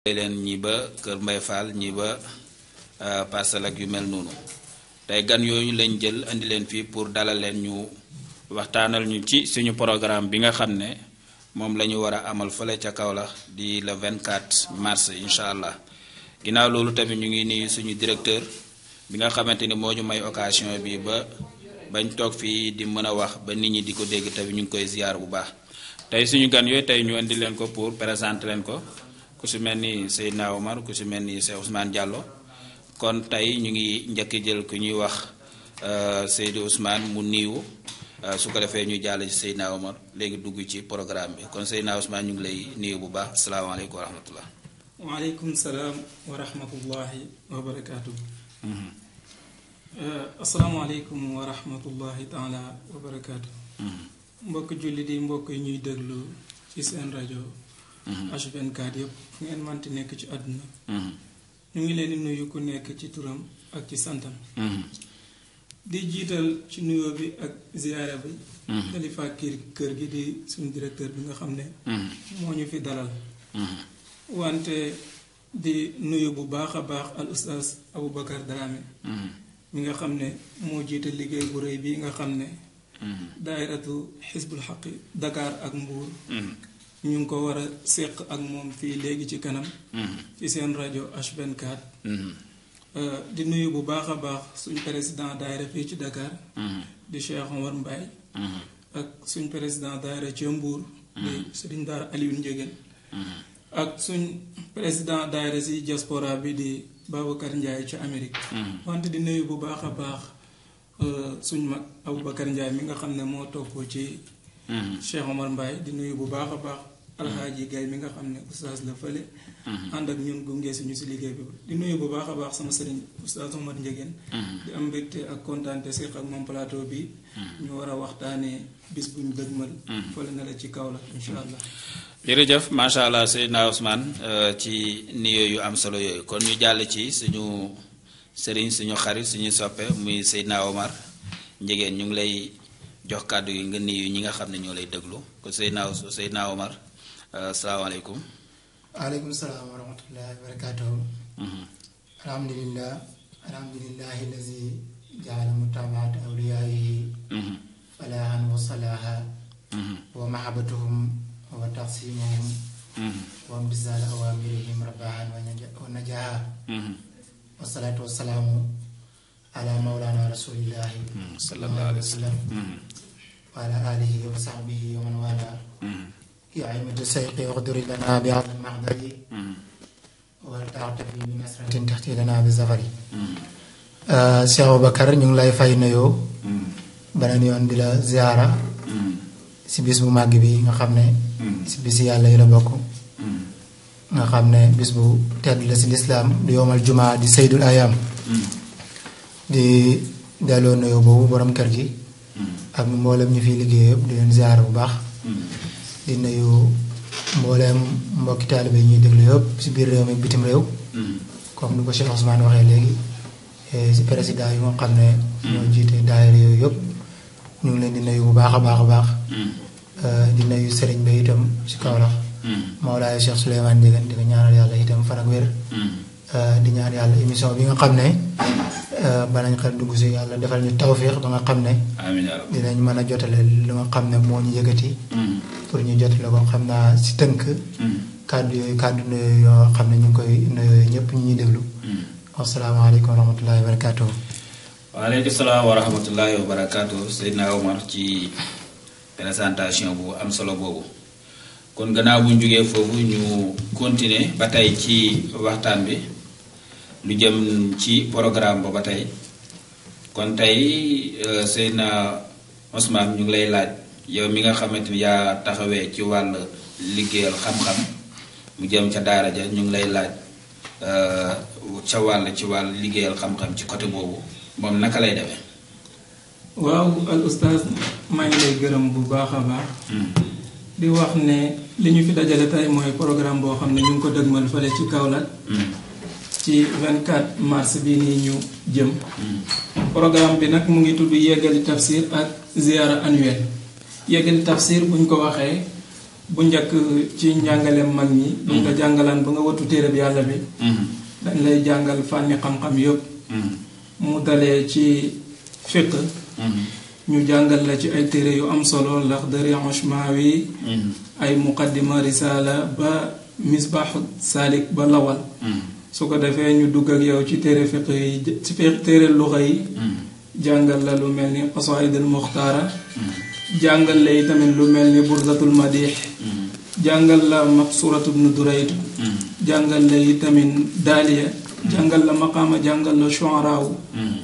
leen ñi ba Kër Mbay Fall ñi ba Parcelles ak yu mel noonu tey gan yooyu lañ jël indi leen fii pour dalal leen ñu waxtaanal ñu ci suñu programme bi nga xam ne moom la ñu war a amal fële ca Kaolack di le 24 mars incha allah ginnaaw loolu tamit ñu ngi nuyu suñu directeur bi nga xamante ni moo ñu may occasion bi ba bañ toog fii di mën a wax ba nit ñi di ko dégg tamit ñu ngi koy ziar bu baax tey suñu gan yooyu tey ñu indi leen ko pour présenter leen ko. ku si mel ni Seydina Omar ku si mel ni Cheikh Ousmane Diallo kon tey ñu ngi njëkk jël ku ñuy wax Seydou Ousmane mu niiwu su ko defee ñu jàll ci Seydina Omar léegi dugg ci programme bi kon Seydina Ousmane ñu ngi lay niiw bu baax asalaamaaleykum wa rahmatullah waaleykum salaam wa rahmatullahi wa barakaatu. asalaamaaleykum wa rahmatullahi taala wa barakaatu. mbokk julli di mbokk yi ñuy déglu ci seen rajo. H24 yëpp fu ngeen manti nekk ci àdduna ñu ngi leen di nuyu ku nekk ci turam ak ci santam di jiital ci nuyoo bi ak ziyaara bi xalifa kër kër gi di suñu directeur bi nga xam ne moo ñu fi dalal wante di nuyu bu baax a baax al ustaas Aboubacar Dramé mi nga xam ne moo jiite liggéey bu rëy bi nga xam ne daairatu xisbul xaqi Dakar ak Mbuur ñu ngi ko war a séq ak moom fii léegi ci kanam ci seen rajo H24 di nuyu bu baax a baax suñ président daayira fii ci Dakar di Cheikh Omar Mbaye ak suñ président daayira ci Mbuur di Sëriñ Daara Alioune Ndiéguène ak suñ président daayira si diaspora bi di Babacar Ndiaye ci Amérique wante di nuyu bu baax a baax suñ mag Aboubacar Ndiaye mi nga xam ne moo topp ci Cheikh Omar Mbaye di nuyu bu baax a baax alxaaji gay mi nga xam ne oustaz la fële ànd ak ñun gunge suñu si liggéey bi di nuyu bu baax a baax sama sëriñ oustaz Omar Ndiéguène di am mbégte ak kontaante séq ak moom plateau bi ñu war a waxtaanee bis bu ñu dëgmal fële na la ci kaw la incha allah jërëjëf macha allah Seydina Ousmane ci nuyoo yu am solo yooyu kon ñu jàll ci suñu sëriñ suñu xarit suñu soppe muy Seydina Omar Ndiéguène ñu ngi lay jox kàddu yi nga nuyu ñi nga xam ne ñoo lay déglu ko Seydina Seydina Omar asalaamaaleykum waaleykum salaam wa rahmatullahi wa barakatuhu alhamdulillah alhamdulillahi allazi jaala mutabaat awliyaayihi falaahan wa salaaha wa mahabatuhum wa taqsimuhum wa imtisaal awamirihim rabahan wa najaha wasalaatu wasalaamu ala mawlana rasulillahi sallallahu alayhi wa sallam wa ala alihi wa sahbihi wa man wala يا عمد السيق اغدر لنا بهذا المحضر والتعطفي بنصرة تحتي لنا بالزفر Cheikh Aboubacar ñu ngi lay fay nuyoo beneen yoon di la ziara si bis bu màgg bi nga xam ne si bis yàlla yi la bokk nga xam ne bis bu tedd la si lislaam di yomal jumaa di saydul ayam di delloo nuyoo boobu borom kër gi ak mboolem ñu fiy liggéey yëpp di leen ziara bu baax di nuyu mbooleem mbokki taalibe yi ñuy déglu yëpp si biir réew mi bitim réew comme ni ko Cheikh Ousmane waxee léegi si président yi nga xam ne ñoo jiite daayira yooyu yëpp ñu ngi leen di nuyu bu baax a baax a baax di nuyu sëriñ ba itam si Kaolack Mawlaay Cheikh Souleymane Ndiéguène di ko ñaanal yàlla itam fan ak wér di ñaan yàlla émission bi nga xam ne banañ xel dugg si yàlla defal ñu tawfiix ba nga xam ne dinañ mën a jotale lu nga xam ne moo ñu yëkkati pour ñu jotale ko xam naa si tënk kàddu yooyu kàddu nuyoo yoo xam ne ñu ngi koy nuyoo ñëpp ñu ñuy déglu asalaamaaleykum wa rahmatullahi wa barakaatu. waaleykum salaam wa rahmatullahi wa barakaatu Seydina Omar ci présentation bu am solo boobu kon gannaaw bu ñu jógee foofu ñu continuer ba tey ci waxtaan bi lu jëm ci programme ba ba tey kon tey Seydina Ousmane ñu ngi lay laaj yow mi nga xamante ni yaa taxawee ci wàll liggéeyal xam-xam mu jëm ca daara ja ñu ngi lay laaj ca wàll ci wàll liggéeyal xam-xam ci côté boobu moom naka lay demee. waaw al ustaaz maa ngi lay gërëm bu baax a baax. di wax ne li ñu fi dajale tey mooy programme boo xam ne ñu ngi ko dëgmal fële ci Kaolack. ci 24 mars bi nii ñu jëm. programme bi nag mu ngi tudd yeggali tafsir ak ziara annuel yeggali tafsir buñ ko waxee bu njëkk ci njàngaleem mag ñi buñ la jàngalaan ba nga wattu téere bi yàlla bi dañ lay jàngal fànni xam-xam yëpp mu dalee ci fiq ñu jàngal la ci ay téere yu am solo Laxdari Ushmawi ay muqaddima risala ba misbaaxu saalik ba lawal su ko defee ñu dugg ak yow ci téere fiq yi ci téere luxa yi jàngal la lu mel ni qasaid al muxtaara jàngal la itamit lu mel ni burdatul madix jàngal la maqsuratu bnu durayt jàngal la itamit daaliya jàngal la maqaama jàngal la shuaraawu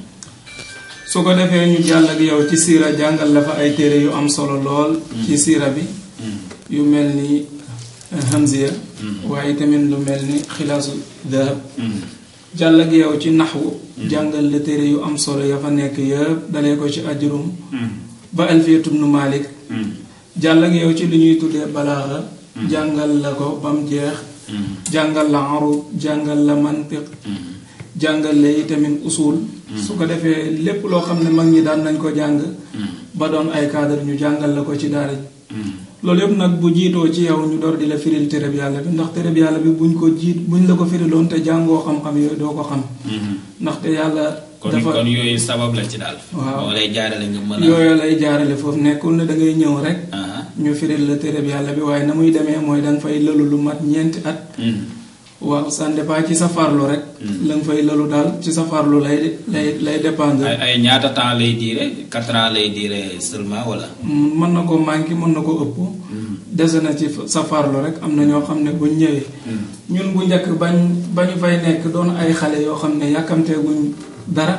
su ko defee ñu jàll ak yow ci siira jàngal la fa ay téere yu am solo lool ci siira bi yu mel ni hamziya waaye tamit lu mel ni xilaasu dahab jàll ak yow ci naxwu jàngal la téere yu am solo ya fa nekk yëpp dalee ko ci ajrum ba alfiyatu bnu malik jàll ak yow ci li ñuy tuddee balaaxa jàngal la ko ba mu jeex jàngal la arud jàngal la mantiq jàngal la itamit usul su ko defee lépp loo xam ne mag ñi daan nañ ko jàng ba doon ay cadre ñu jàngal la ko ci daara ji loolu yëpp nag bu jiitoo ci yow ñu door di la firil téréb yàlla bi ndax téréb yàlla bi buñ ko jiit buñ la ko firiloon te jàngoo xam-xam yooyu doo ko xam ndaxte yàlla kon dafa kon yooyu sabab la ci daal. Waaw. moo lay jaarale nga mën a. yooyu lay jaarale foofu nekkul ne da ngay ñëw rek ah ñu firil la téréb yàlla bi waaye na muy demee mooy da nga fay lalu lu mat ñeenti at waaw ça dépend ci sa farlu rek la nga fay lalu daal ci sa farlu lay lay lay dépendre ay ay ñaata temps lay diire quatre ans lay diire seulement wala. mën na ko manqué mën na ko ëpp dese na ci sa farlu rek am na ñoo xam ne buñ ñëwee ñun bu njëkk bañ bañu fay nekk doon ay xale yoo xam ne yàkkamteeguñ dara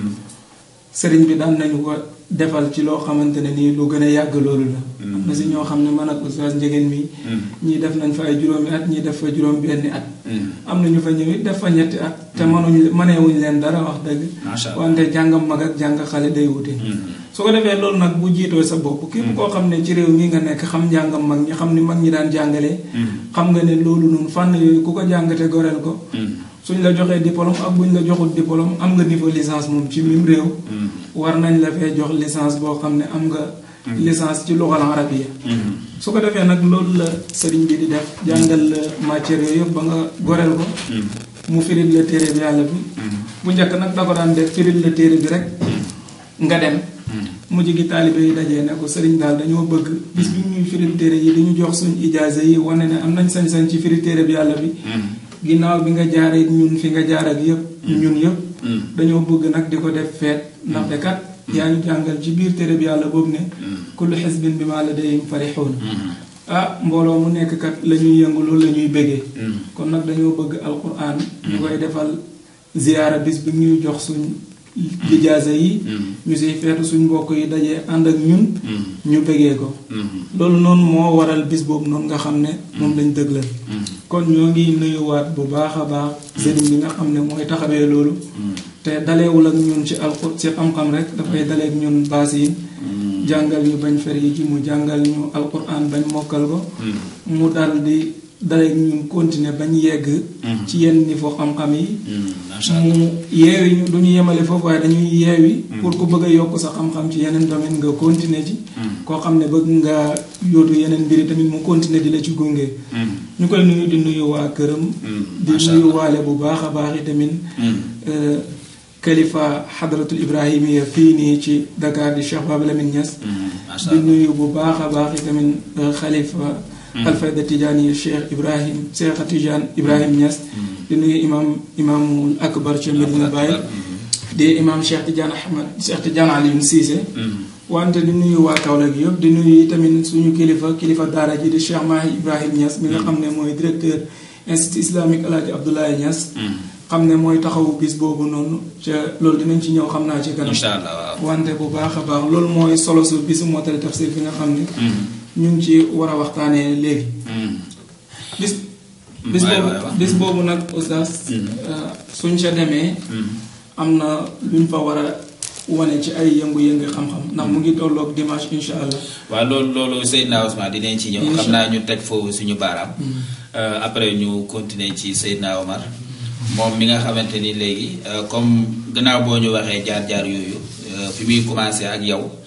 sëriñ bi daan nañu ko defal ci loo xamante ne nii lu gën a yàgg loolu la am na si ñoo xam ne man ak oustaz njegéen mi ñii def nañ fa ay juróomi at ñii def fa juróom benni at am na ñu fa ñëwit def fa ñetti at te mënuñ mëneewuñ leen dara wax dëgg macha allah wante jàngam mag ak jàng xale day wute su ko defee loolu nag bu jiitoo sa bopp képp koo xam ne ci réew mi nga nekk xam njàngam mag ñi xam ni mag ñi daan jàngalee xam nga ne loolu noonu fànn yooyu ku ko jàngate goreel ko suñ la joxee diplôme ak buñ la joxul diplôme am nga niveau licence moom ci mim réew war nañ la fee jox licence boo xam ne am nga licence ci luxal arabiya su ko defee nag loolu la sëriñ bi di def jàngal la matière yooyu yëpp ba nga goreel ko mu firil la téere bi yàlla bi bu njëkk nag da ko daan def firil la téere bi rek nga dem mujj gi taalibe yi dajee ne ko sëriñ daal dañoo bëgg bis bi ñuy firil téere yi di ñu jox suñ ijaaza yi wane ne am nañ sañ-sañ ci firi téere bi yàlla bi ginnaaw bi nga jaaree ñun fi nga jaar ak yëpp ñun yëpp dañoo bëgg nag di ko def feet ndaxte kat yaa ñu jàngal ci biir téere bi yàlla boobu ne kullu xisbin bi ma ladayhim farixuun ah mbooloo mu nekk kat la ñuy yëngu loolu la ñuy bëggee kon nag dañoo bëgg alquran ñu koy defal ziyaara bis bi ñuy jox suñ lijaasa yi ñu siy feetu suñ mbokk yi dajee ànd ak ñun ñu bëggee ko loolu noonu moo waral bis boobu noonu nga xam ne moom lañ dëglal kon ñoo ngi nuyuwaat bu baax a baax sëriñ bi nga xam ne mooy taxawee loolu te daleewul ak ñun ci alxur ci xam-xam rek dafay daleek ñun baas yi jàngal ñu bañ fer yi ji mu jàngal ñu alquran bañ mokkal ko mu dal di daleek ñun continuer bañ yegg ci yenn niveau xam-xam yi mu yeewi ñu du ñu yemale foofu waaye dañuy yeewi pour ku bëgg a yokk sa xam-xam ci yeneen domaine nga continuer ci koo xam ne bëgg nga yóotu yeneen mbiri tamit mu continuer di la ci gunge ñu koy nuyu di nuyu waa këram di nuyu waale bu baax a baax i tamit kalifa xadratul ibrahimiya fii nii ci Dakar di Cheikh Baba Lamine Niass di nuyu bu baax a baax i tamit xalifa alfayda tijaani Cheikh Ibrahim Cheikh Tidiane Ibrahim Niass di nuyu imam imaamul akbar ca Medina Baye di imam Cheikh Tidiane Ahmad Cheikh Tidiane Alioune Cissé wante di nuyu waa Kaolack yëpp di nuyu tamit suñu kilifa kilifa daara ji di Cheikh Mahi Ibrahim Niass mi nga xam ne mooy directeur institut islamique Alaaji Abdoulaye Niass xam ne mooy taxawu bis boobu noonu ca loolu dinañ ci ñëw xam naa ci kanam incha allah waaw wante bu baax a baax loolu mooy solo su bisu mottali tafsir fi nga xam ne ñu ngi ci war a waxtaanee léegi bis bis boobu bis boobu nag oustaz suñ ca demee am na luñ fa war a wane ci ay yëngu-yëngu xam-xam ndax mu ngi tolloog dimanche incha allah waaw loolu loolu Seydina Ousmane dinañ ci ñëw xam naa ñu teg foofu suñu baaraam après ñu continuer ci Seydina Omar moom mi nga xamante ni léegi comme gannaaw boo ñu waxee jaar-jaar yooyu fi muy commencé ak yow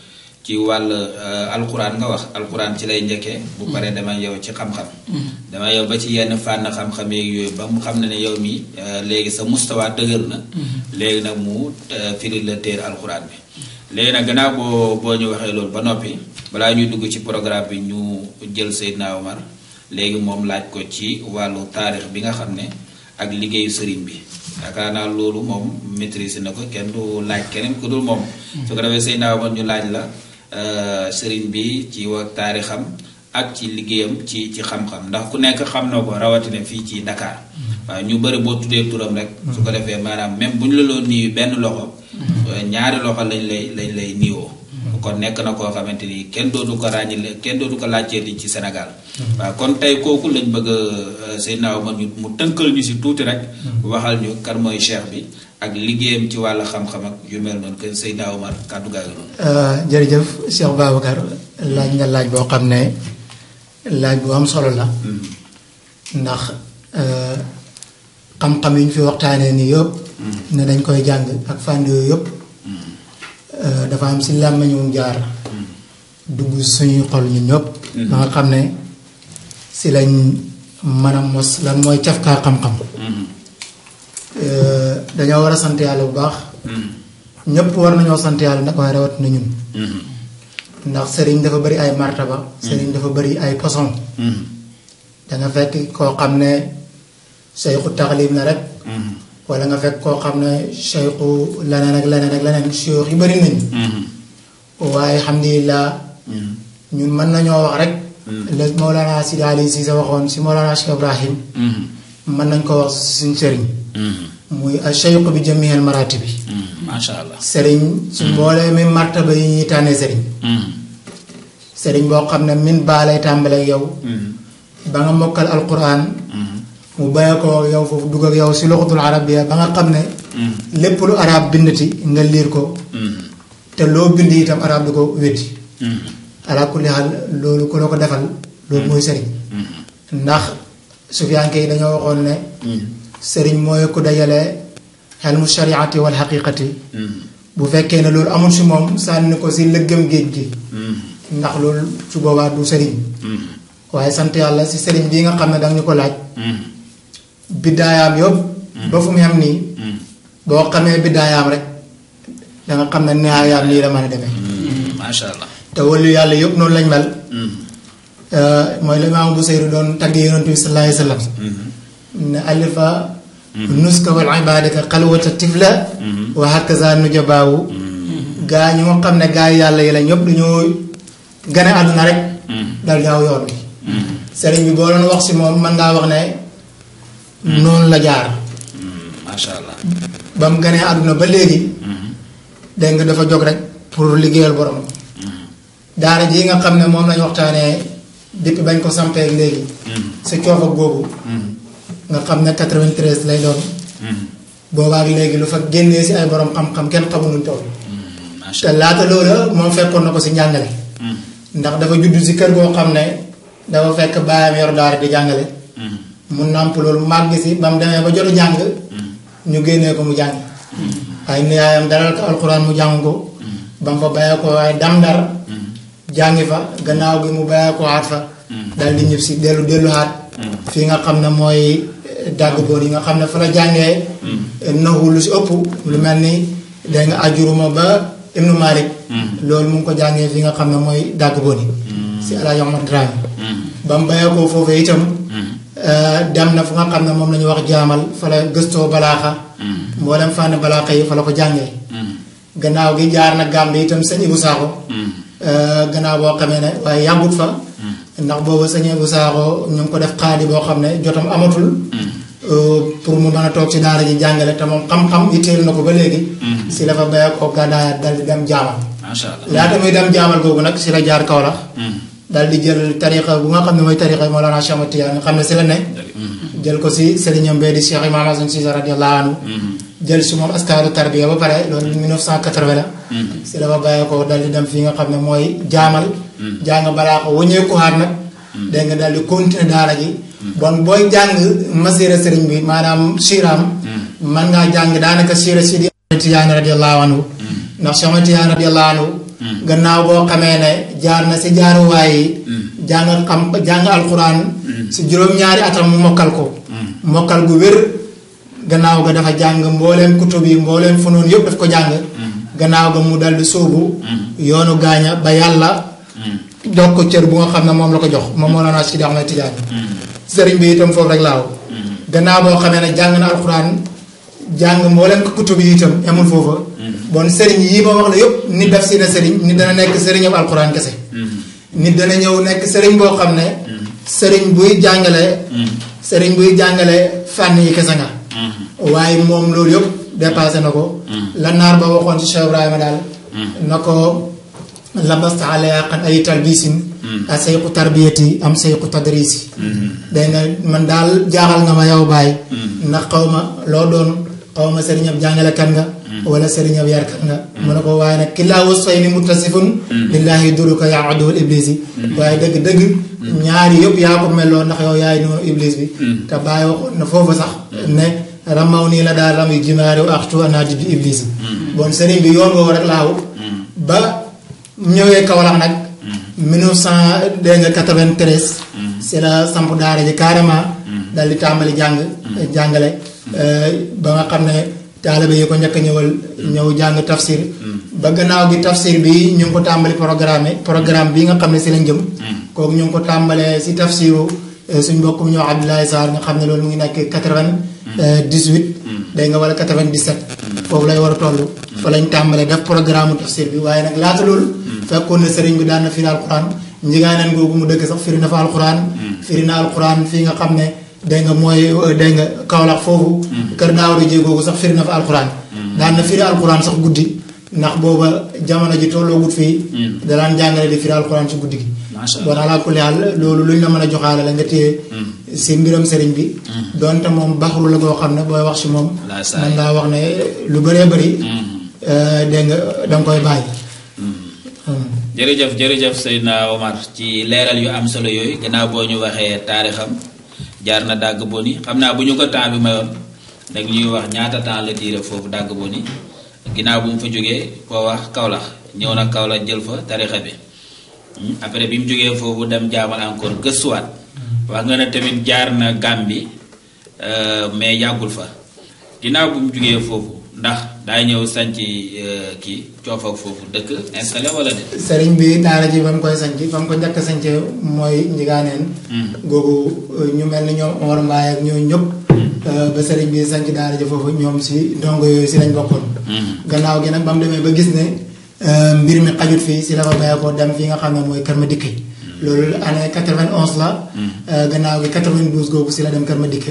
ci wàll alquran nga wax alquran ci lay njëkkee bu paree dama yow ci xam-xam dama yow ba ci yenn fànn xam-xam yeeg yooyu ba mu xam ne ne yow mi léegi sa mustawa dëgër na léegi nag mu firi la téer alquran bi léegi nag gannaaw boo boo ñu waxee loolu ba noppi balaa ñuy dugg ci programme bi ñu jël Seydina Omar léegi moom laaj ko ci wàllu taarix bi nga xam ne ak liggéeyu sëriñ bi yaakaar naa loolu moom maîtrise na ko kenn du laaj keneen ku dul moom su ko defee Seydina Omar ñu laaj la sëriñ bi ci wa taarixam ak ci liggéeyam ci ci xam-xam ndax ku nekk xam na ko rawatina fii ci Dakar waaw ñu bëri boo tuddee turam rek su ko defee maanaam même bu ñu la loon nii benn loxo ñaari loxo lañ lay lañ lay niiwoo kon nekk na koo xamante ni kenn dootu ko ràññile kenn dootu ko laajtee di ci Sénégal waaw kon tey kooku lañ bëgg a Seydina Omar ñu mu tënkal ñu si tuuti rek waxal ñu kan mooy cheikh bi ak liggéeyam ci wàllu xam-xam ak yu mel noonu que Seydina Omar kàddu gaa ngi noonu jërëjëf Cheikh Babacar laaj nga laaj boo xam ne laaj bu am solo la ndax xam-xam yi ñu fi waxtaanee nii yëpp ne dañ koy jàng ak fànn yooyu yëpp dafa am si làmmiñu jaar dugg suñuy xol ñun ñëpp ba nga xam ne si lañ mën a mos lan mooy cafkaa xam-xam dañoo war a sant yàlla bu baax ñëpp war nañoo sant yàlla nag waaye rawat na ñun ndax sëriñ dafa bari ay martaba sëriñ dafa bari ay poson danga fekk koo xam ne seyxu taxlim la rek wala nga fekk koo xam ne seyxu leneen ak leneen ak leneen suyux yi bari nañ waaye alhamdulilah ñun mën nañoo wax rek la Mawlana Sidi Ali si sa waxoon si Mawlana Cheikh Ibrahim mën nañ ko wax si suñ sëriñ muy a seyxu bi jamihel marati bi macha allah sëriñ su mboolee mi martaba yi ñuy tànnee sëriñ sëriñ boo xam ne min baa lay tàmbaleeg yow ba nga mokkal alquran mu bàyyi ko yow foofu dugg ak yow si loxatul arabiya ba nga xam ne lépp lu arab bindati nga liir ko te loo bind itam arab du ko weddi ala kulli xaal loolu ku la ko defal loolu mooy sëriñ ndax sufiyanke yi dañoo waxoon ne sëriñ mooy ku dajale xelmu shariati wal xaqiqati bu fekkee ne loolu amul si moom sànni ko si lëggëm géej gi ndax loolu su boobaa du sëriñ waaye sant yàlla si sëriñ bii nga xam ne danga ñu ko laaj biddaayaam yëpp ba fu mu yem nii boo xamee biddaayaam rek danga xam ne nihaayaam nii la mën a demee macha allah te wàllu yàlla yëpp noonu lañ mel mooy la imaam bu seyru doon tagg yonent bi sallallahu alayhi wa sallam ne alifa nuska wal ibadaka xalwata tifla wa hakaza nujabaawu gaa ñu nga xam ne gaa yi yàlla yi la ñëpp dañoo gane àdduna rek dal di aw yoon bi sëriñ bi boo doon wax si moom mën ngaa wax ne noonu la jaar macha allah ba mu ganee àdduna ba léegi dégg nga dafa jóg rek pour liggéeyal borom daara ji nga xam ne moom lañu waxtaanee depuis bañ ko sampee léegi sa coof ak boobu nga xam ne 93 lay doon boobaak léegi lu fa génnee si ay borom xam-xam kenn xamul nuñ toll te laata loola moom fekkoon na ko si njàngale ndax dafa judd si kër goo xam ne dafa fekk baayam yor daara di jàngale mu nàmp loolu màgg si ba mu demee ba jotu jàng ñu génnee ko mu jàng waaye niyaayam dalal ko alxuraan mu jàng ko ba mu fa bàyyee ko waaye dam ndar jàngi fa gannaaw gi mu bàyyee ko xaat fa dal di ñëpp si dellu dellu xaat fii nga xam ne mooy dàgg boor yi nga xam ne fa la jàngee naxu lu si ëpp lu mel ni day nga ajuruma ba ibnu malik loolu mu ngi ko jàngee fi nga xam ne mooy dàgg boor yi si alaaji Ahmad Dramé ba mu bàyyee ko foofu itam dem na fu nga xam ne moom la ñuy wax jaamal fa la gëstoo balaaxa mboolem fànn balaaxa yi fa la ko jàngee gannaaw gi jaar na Gàmbi itam sëñ Ibu Saaxo gannaaw boo xamee ne waaye yàggut fa ndax boobu sëñ Ibu Saaxo ñu ngi ko def xaadi boo xam ne jotam amatul pour mu mën a toog ci daara ji jàngale te moom xam-xam itteel na ko ba léegi si la fa béyee ko gàddaayat dal di dem jaamal macha allah laata muy dem jaamal googu nag si la jaar Kawlax dal di jël tariqa bu nga xam ne mooy tariqa yi Mawlana Cheikh Ahmad Tijaan nga xam ne si la ne jël ko si sëriñam bee di Cheikh Imam Hasan Cissé radiyallahu anhu jël si moom askaaru tarbiya ba pare loolu 1980 la si la fa bàyyee ko dal di dem fii nga xam ne mooy jaamal jàng balaa ko wëñeeku xaar nag dégg nga dal di continuer daara ji bon booy jàng masira sëriñ bi maanaam siiraam man ngaa jàng daanaka siira si di Tijaan radiyallahu anhu ndax Cheikh Ahmad Tijaan radiyallahu anhu gannaaw boo xamee ne jaar na si jaaruwaay yi jàng xam jàng alxuraan si juróom-ñaari atam mu mokkal ko mokkal gu wér gannaaw ga dafa jàng mbooleem kutub yi mbooleem funoon yëpp daf ko jàng gannaaw ga mu daldi sóobu yoonu gaaña ba yàlla jox ko cër bu nga xam ne moom la ko jox moom moo la naa si di Ahmed Tidiane sëriñ bi itam foofu rek laaw gannaaw boo xamee ne jàng na alxuraan jàng mbooleem ko kutub yi itam amul foofa bon sëriñ yii ma wax la yëpp nit daf si na sëriñ nit dana nekk sëriñam alxuraan kese nit dana ñëw nekk sëriñ boo xam ne sëriñ buy jàngale sëriñ buy jàngale fànn yi kese nga waaye moom loolu yëpp dépassé na ko la naar ba waxoon ci Cheikh Ibrahima daal na ko labasta alayaqan ay talbisin a sayqu tarbiyati am sayqu tadrisi dégg nga man daal jaaxal nga ma yow baay ndax xaw ma loo doon xaw ma sëriñab jàngalekat nga wala sëriñab yarkat nga mu ne ko waaye nag killaa wasfay ni muttasifun lillahi duruka yaa aduwal iblis yi waaye dëgg-dëgg ñaari yëpp yaa ko melloo ndax yow yaay noonu iblis bi te bàyyi waxoon na foofu sax ne ramaw nii la daal ram yu jimaari wa axtu anaadi bi iblis yi bon sëriñ bi yoon woowu rek laaw ba ñëwee Kaolack nag 1900 dégg nga 93 si la samp daara ji carrément dal di tàmbali jàng jàngale ba nga xam ne taalibe yi ko njëkk a ñëwal ñëw jàng tafsir ba gannaaw gi tafsir bi ñu ngi ko tàmbali programme programme bi nga xam ne si lañ jëm kooku ñu ngi ko tàmbalee si tafsiru suñ mbokk mu ñëw Abdoulaye Sarr nga xam ne loolu mu ngi nekk 98 day nga wala 97 foofu lay war a toll fa lañ tàmbalee def programme tafsir bi waaye nag laata loolu fekkoon na sëriñ bi daan na firi alquran njigaaneen googu mu dëkk sax firi na fa alquran firi na alquran fii nga xam ne dégg nga mooy dégg nga Kaolack foofu kër Daawda Jéy googu sax firi na fa alquran daan na firi alquran sax guddi ndax booba jamono ji tolloo gut fii dalaan jàngale di firi alquran ci guddi gi bon alaa kulli haal loolu luñ la mën a joxaale la nga téye si mbiram sëriñ bi donte moom baxru la goo xam ne booy wax si moom man ngaa wax ne lu bëree bëri dégg nga danga koy bàyyi jërëjëf jërëjëf Seydina Omar ci leeral yu am solo yooyu gannaaw boo ñu waxee taarixam jaar na dàgg boni xam naa bu ñu ko temps bi mayoon rek ñuy wax ñaata temps la diire foofu dàgg boni ginnaaw bu mu fa jógee koo wax Kaolack ñëw na Kaolack jël fa tarixa bi après bi mu jógee foofu dem jaamal encore gëstuwaat wax nga ne tamit jaar na Gàmbi mais yàggul fa ginnaaw bu mu jógee foofu ndax daa ñëw sanc kii coofak foofu dëkk installé wala de sëriñ bi daara ji ba mu koy sanc ba mu ko njëkk a sanc mooy njigaaneen googu ñu mel ni ñoom Omar Mbaye ak ñooñu ñëpp ba sëriñ bi sanc daara ji foofu ñoom si ndongo yooyu si lañ bokkoon gannaaw gi nag ba mu demee ba gis ne mbir mi xajut fii si la fa bayee ko dem fii nga xam ne mooy kër ma dikke loolu année 91 la gannaaw gi 92 googu si la dem kër ma dikke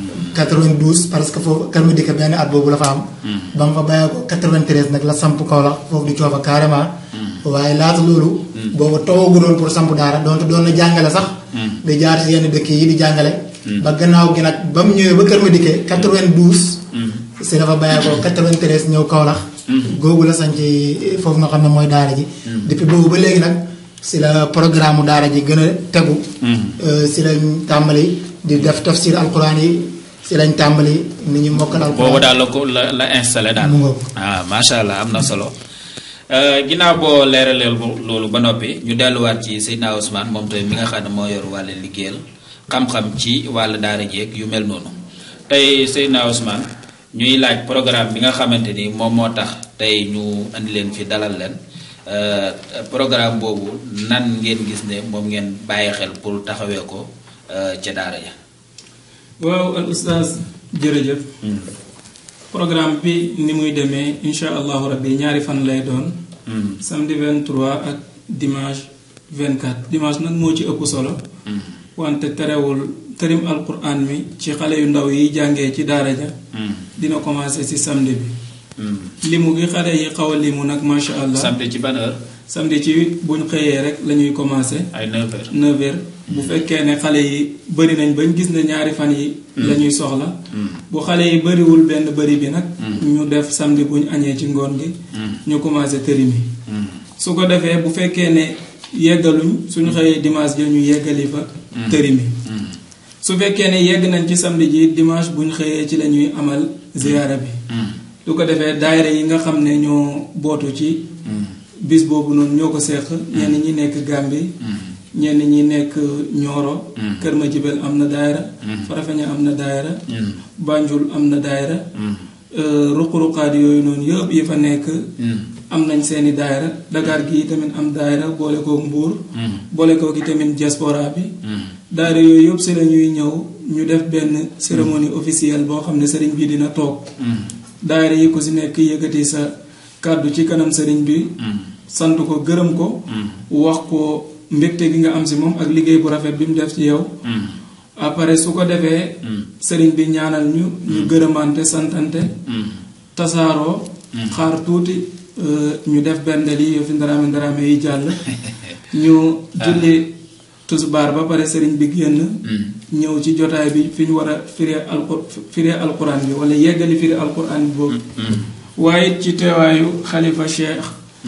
92 parce que foofu kër ma dikke benn at boobu la fa am ba mu fa bayee ko 93 nag la samp Kaolack foofu di coofa carrément waaye laata loolu boobu tawagu doon pour samp daara donte doon na jàngale sax di jaar si yenn dëkk yi di jàngale ba gannaaw gi nag ba mu ñëwee ba kër ma dikke 92 si la fa bayee ko 93 ñëw Kaolack googu la sanc foofu nga xam ne mooy daara ji depuis boobu ba léegi nag si la programme daara ji gën a tegu si lañ tàmbali di def tafsir alquran yi si lañ tàmbali ni ñu mokkal alquran boobu daal la ko la la installé daal ah macha allah am na solo ginnaaw boo leeraleel loolu ba noppi ñu delluwaat ci Seydina Ousmane moom tamit mi nga xam ne moo yor wàllu liggéeyal xam-xam ci wàllu daara jeeg yu mel noonu tey Seydina Ousmane ñuy laaj programme bi nga xamante ni moom moo tax tey ñu andi leen fi dalal leen programme boobu nan ngeen gis ne moom ngeen bàyyi xel pour taxawee ko ca daara ja waaw al ustaaz jërëjëf programme bi ni muy demee insha allahu rabbi ñaari fan lay doon samedi 23 ak dimanche 24 dimanche nag moo ci ëpp solo wante terewul tërim alquran mi ci xale yu ndaw yi jàngee ci daara ja dina commencé ci samedi bi limu gi xale yi xaw a limu nag macha allah samedi ci ban heure samedi ci buñ xëyee rek la ñuy commencé ay 9 heures 9 heures bu fekkee ne xale yi bëri nañ bañ gis ne ñaari fan yi la ñuy soxla bu xale yi bëriwul benn bëri bi nag ñu def samedi buñ añee ci ngoon gi ñu commencé tëri mi su ko defee bu fekkee ne yeggaluñ suñu xëyee dimanche ja ñu yeggali fa tëri mi su fekkee ne yegg nañ ci samedi ji dimanche buñ xëyee ci la ñuy amal ziyaara bi lu ko defee daayira yi nga xam ne ñoo bootu ci bis boobu noonu ñoo ko seq ñenn ñi nekk Gambie ñenn ñi nekk Nioro Kër Madiabel am na daayira Farafeña am na daayira Banjul am na daayira ruq-ruqaat yooyu noonu yëpp yi fa nekk am nañ seeni daayira Dakar gi tamit am daayira boole kook Mbuur boole kook i tamit diaspora bi daayira yooyu yëpp si la ñuy ñëw ñu def benn cérémonie officielle boo xam ne sëriñ bi dina toog daayira yi ku si nekk yëkkati sa kàddu ci kanam sëriñ bi sant ko gërëm ko wax ko mbégte gi nga am si moom ak liggéey bu rafet bi mu def ci yow après su ko defee sëriñ bi ñaanal ñu ñu gërëmante santante tasaaroo xaar tuuti ñu def benn lii yow fi ndaraame ndaraame yi jàll ñu julli tusbaar ba pare sëriñ bi génn ñëw ci jotaay bi fi ñu war a firee alqur firee alquran bi wala yeggali firee alquran bi boobu waaye ci teewaayu xalifa cheikh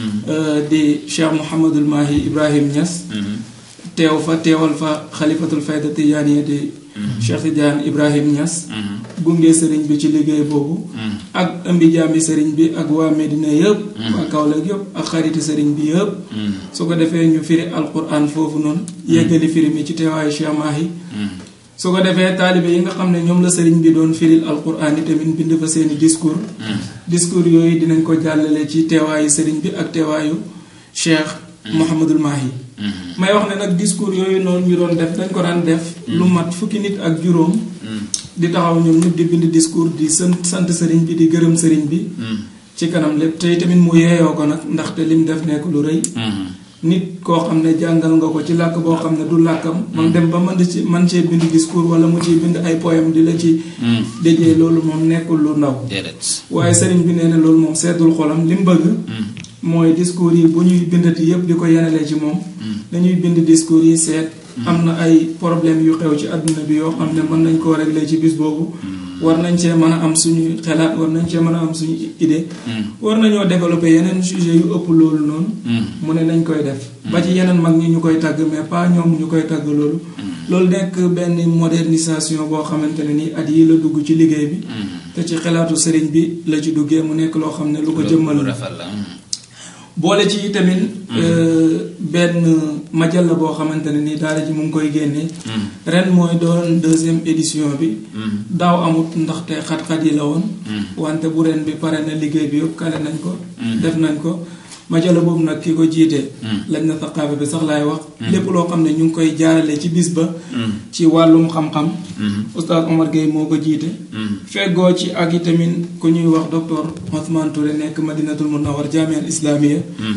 di cheikh Mouhamadul Mahi Ibrahim Niass teew fa teewal fa xalifatul fayda tijaaniya di cheikh Tidiane Ibrahim Niass gunge sëriñ bi ci liggéey boobu ak ëmbi jaami sëriñ bi ak waa Medina yëpp waa Kaolack yëpp ak xariti sëriñ bi yëpp su ko defee ñu firi alquran foofu noonu yeggali firi mi ci teewaayu cheikh Mahi su ko defee taalibe yi nga xam ne ñoom la sëriñ bi doon firil alquran yi tamit bind fa seeni discours discours yooyu dinañ ko jàllale ci teewaayu sëriñ bi ak teewaayu cheikh Mouhamadul Mahi may wax ne nag discours yooyu noonu ñu doon def dañ ko daan def lu mat fukki nit ak juróom di taxaw ñoom ñëpp di bind discours di sant sant sëriñ bi di gërëm sëriñ bi ci kanam lépp tey tamit mu yeeyoo ko nag ndaxte lim def nekk lu rëy nit koo xam ne jàngal nga ko ci làkk boo xam ne du làkkam man dem ba mën ci man cee bind discours wala mu ciy bind ay poème di la ci déjee loolu moom nekkul lu ndaw waaye sëriñ bi nee na loolu moom seetul xolam li mu bëgg mooy discours yi bu ñuy bindati yépp di ko yenalee ci moom dañuy bind discours yi seet am na ay problème yu xew ci àdduna bi yoo xam ne mën nañ koo régler ci bis boobu war nañ cee mën a am suñu xelaat war nañ cee mën a am suñu idée war nañoo développer yeneen sujet yu ëpp loolu noonu mu ne nañ koy def ba ci yeneen mag ñi ñu koy tàgg mais pas ñoom ñu koy tàgg loolu loolu nekk benn modernisation boo xamante ne nii at yi la dugg ci liggéey bi te ci xelaatu sëriñ bi la ci duggee mu nekk loo xam ne lu ko jëmmal boole ci tamit benn majal la boo xamante ne nii daara ji mu ngi koy génnee ren mooy doon deuxième édition bi daaw amut ndaxte xat-xat yi la woon wante bu ren bi pare na liggéey bi yëpp kale nañ ko def nañ ko majala boobu nag ki ko jiite lañ na saqaafa bi sax laay wax lépp loo xam ne ñu ngi koy jaarale ci bis ba ci wàllum xam-xam oustaz Omar Gueye moo ko jiite feggoo ci ak itamit ku ñuy wax docteur Ousmane Touré nekk Madinatul Munawwar Jaamial Islamia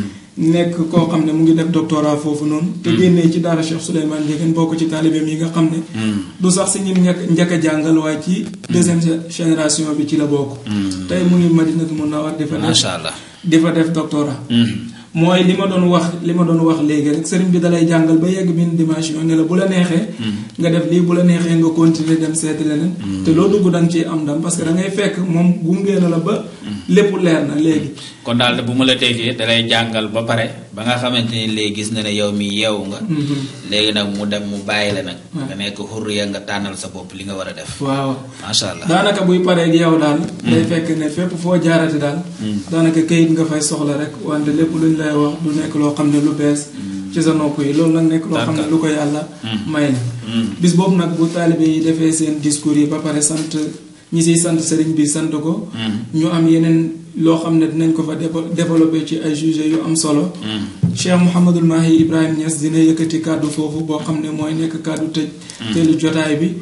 nekk koo xam ne mu ngi def doctorat foofu noonu te génnee ci daara Cheikh Souleymane Ndiéguène bokk ci taalibeem yi nga xam ne du sax si ñim ñekk njëkk a jàngal waaye ci deuxième génération bi ci la bokk tey mu ngi Madinatul Munawwar di fa def macha allah di fa def doctorat mooy li ma doon wax li ma doon wax léegi rek sëriñ bi dalay jàngal ba yegg benn dimension ne la bu la neexee nga def lii bu la neexee nga continuer dem seeti leneen te loo dugg da nga ciy am ndam parce que da ngay fekk moom gungee na la ba lépp leer na léegi kon daal bu ma la déggee dalay jàngal ba pare ba nga xamante ni léegi gis na ne yow mi yeewu nga léegi nag mu dem mu bàyyi la nag nga nekk xurriya nga tànnal sa bopp li nga war a def waaw macha allah daanaka buy paree ak yow daal day fekk ne fépp foo jaarati daal daanaka këyit nga fay soxla rek wante lépp luñ lay wax du nekk loo xam ne lu bees ci sa nopp yi loolu nag nekk loo xam ne lu ko yàlla may na bis boobu nag bu taalibe yi defee seen discours yi ba pare sant ñi siy sant sëriñ bi sant ko ñu am yeneen loo xam ne dinañ ko fa développé ci ay sujets yu am solo Cheikh Mouhamadul Mahi Ibrahim Niass dina yëkkati kàddu foofu boo xam ne mooy nekk kàddu tëj teelu jotaay bi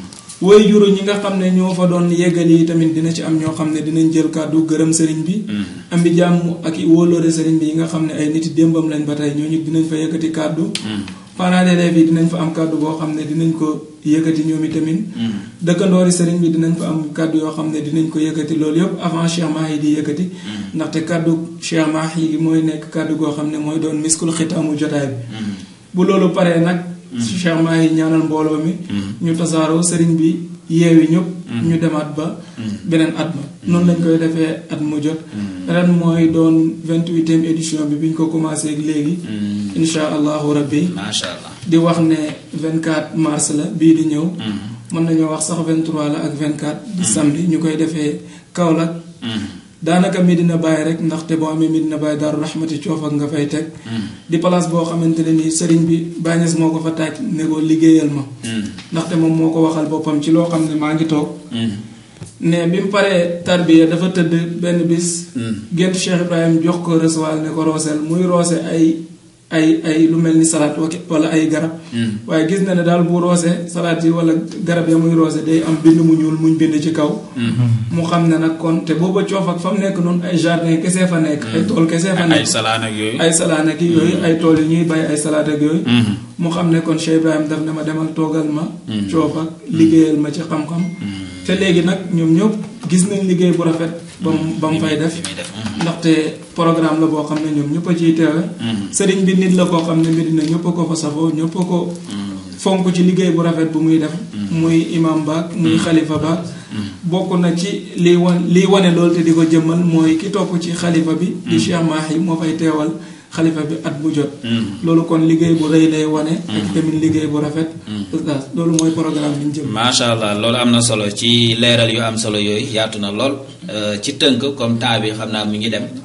woy juru ñi nga xam ne ñoo fa doon yeggal yi tamit dina ci am ñoo xam ne dinañ jël kàddu gërëm sëriñ bi am bi jàmm ak i wóoloore sëriñ bi yi nga xam ne ay nit démbam lañ ba tey ñooñu dinañ fa yëkkati kàddu parents d'élèves yi dinañ fa am kàddu boo xam ne dinañ ko yëkkati ñoom itamit dëkkandoori sëriñ bi dinañ fa am kàddu yoo xam ne dinañ ko yëkkati loolu yëpp avant Cheikh Mahi di yëkkati ndaxte kàddu Cheikh Mahi gi mooy nekk kàddu goo xam ne mooy doon miskul xitaamu jotaay bi bu loolu paree nag Cheikh Mahi ñaanal mbooloo mi ñu tasaaroo sëriñ bi yeewi ñëpp ñu demaat ba beneen at ma noonu lañ koy defee at mu jot ren mooy doon vingt-huitième édition bi bi ñu ko commencé ak léegi insha allahu rabbi macha allah di wax ne 24 mars la bii di ñëw mën nañoo wax sax 23 la ak 24 di samedi ñu koy defee Kaolack daanaka Medina Baye rek ndaxte boo amee Medina Baye Daaru Rahmati coof ak nga fay teg di place boo xamante ne nii sëriñ bi bàññees moo ko fa taaj ne ko liggéeyal ma ndaxte moom moo ko waxal boppam ci loo xam ne maa ngi toog ne bi mu paree tarbiya dafa tëdd benn bis gént Cheikh Ibrahim jox ko recevoir ne ko rooseel muy roose ay ay ay lu mel ni salaat wala ay garab waaye gis na ne daal bu roose salaat yi wala garab ya muy roose day am bind mu ñuul muñ bind ci kaw mu xam ne nag kon te booba coof ak fa mu nekk noonu ay jardin kese fa nekk ay tool kese fa nekk ay salaan ak yooyu ay salaan ak yooyu ay tool yi ñuy bay ay salaat ak yooyu mu xam ne kon Cheikh Ibrahim daf ne ma demal toogal ma coof ak liggéeyal ma ci xam-xam te léegi nag ñoom ñëpp gis nañ liggéey bu rafet ba mu ba mu fay def ndaxte programme la boo xam ne ñoom ñëpp a ciy teewe sëriñ bi nit la koo xam ne Medina ñëpp a ko fa safoo ñëpp a ko fonk ci liggéey bu rafet bu muy def muy imam baak muy xalifa baak bokk na ci liy wan liy wane loolu te di ko jëmmal mooy ki topp ci xalifa bi di Cheikh Mahi moo fay teewal xalifa bi at bu jot loolu kon liggéey bu rëy lay wane ak tamit liggéey bu rafet oustaz loolu mooy programme bi ñu jëm macha allah loolu am na solo ci leeral yu am solo yooyu yaatu na lool ci tënk comme temps bi xam naa mi ngi dem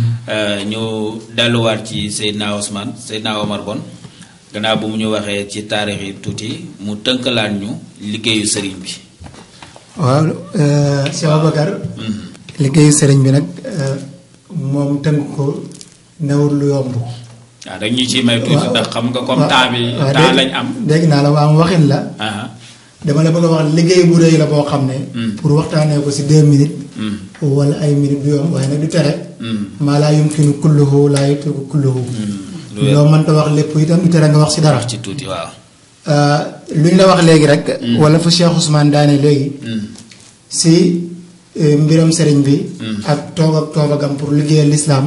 ñu delluwaat ci Seydina Ousmane Seydina Omar Bon gannaaw bu mu ñu waxee ci taarix yi tuuti mu tënkalaat ñu liggéeyu sëriñ bi waaw Cheikh Ababacar liggéeyu sëriñ bi nag moom tënk ko newul lu yomb waaw dañ ñu ciy may tuuti ndax xam nga comme temps bi temps lañ am dégg naa la waaw waxin la dama la bëgg a wax liggéey bu rëy la boo xam ne pour waxtaanee ko si deux minutes wala ay minutes du yomb waaye nag du tere maa laa yumkinu kulluhu laa yutruku kulluhu loo mënta wax lépp itam du tere nga wax si dara ci tuuti waaw luñ la wax léegi rek wala fu Cheikh Ousmane daane léegi si mbiram sëriñ bi ak toog ak toogagam pour liggéeyal lislaam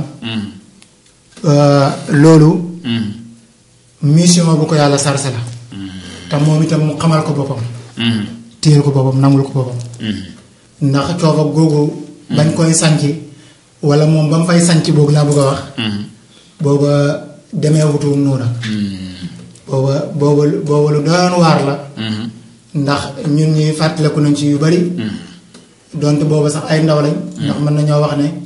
loolu mission bu ko yàlla sarse la te moom itam mu xamal ko boppam téyel ko boppam nangul ko boppam ndax coof ak googu bañ koy sanc wala moom ba mu fay sanc boog laa bëgg a wax booba demee wutuwum noona booba booba booba lu doon waar la ndax ñun ñuy fàttaliku nañ ci yu bari donte booba sax ay ndaw lañ ndax mën nañoo wax ne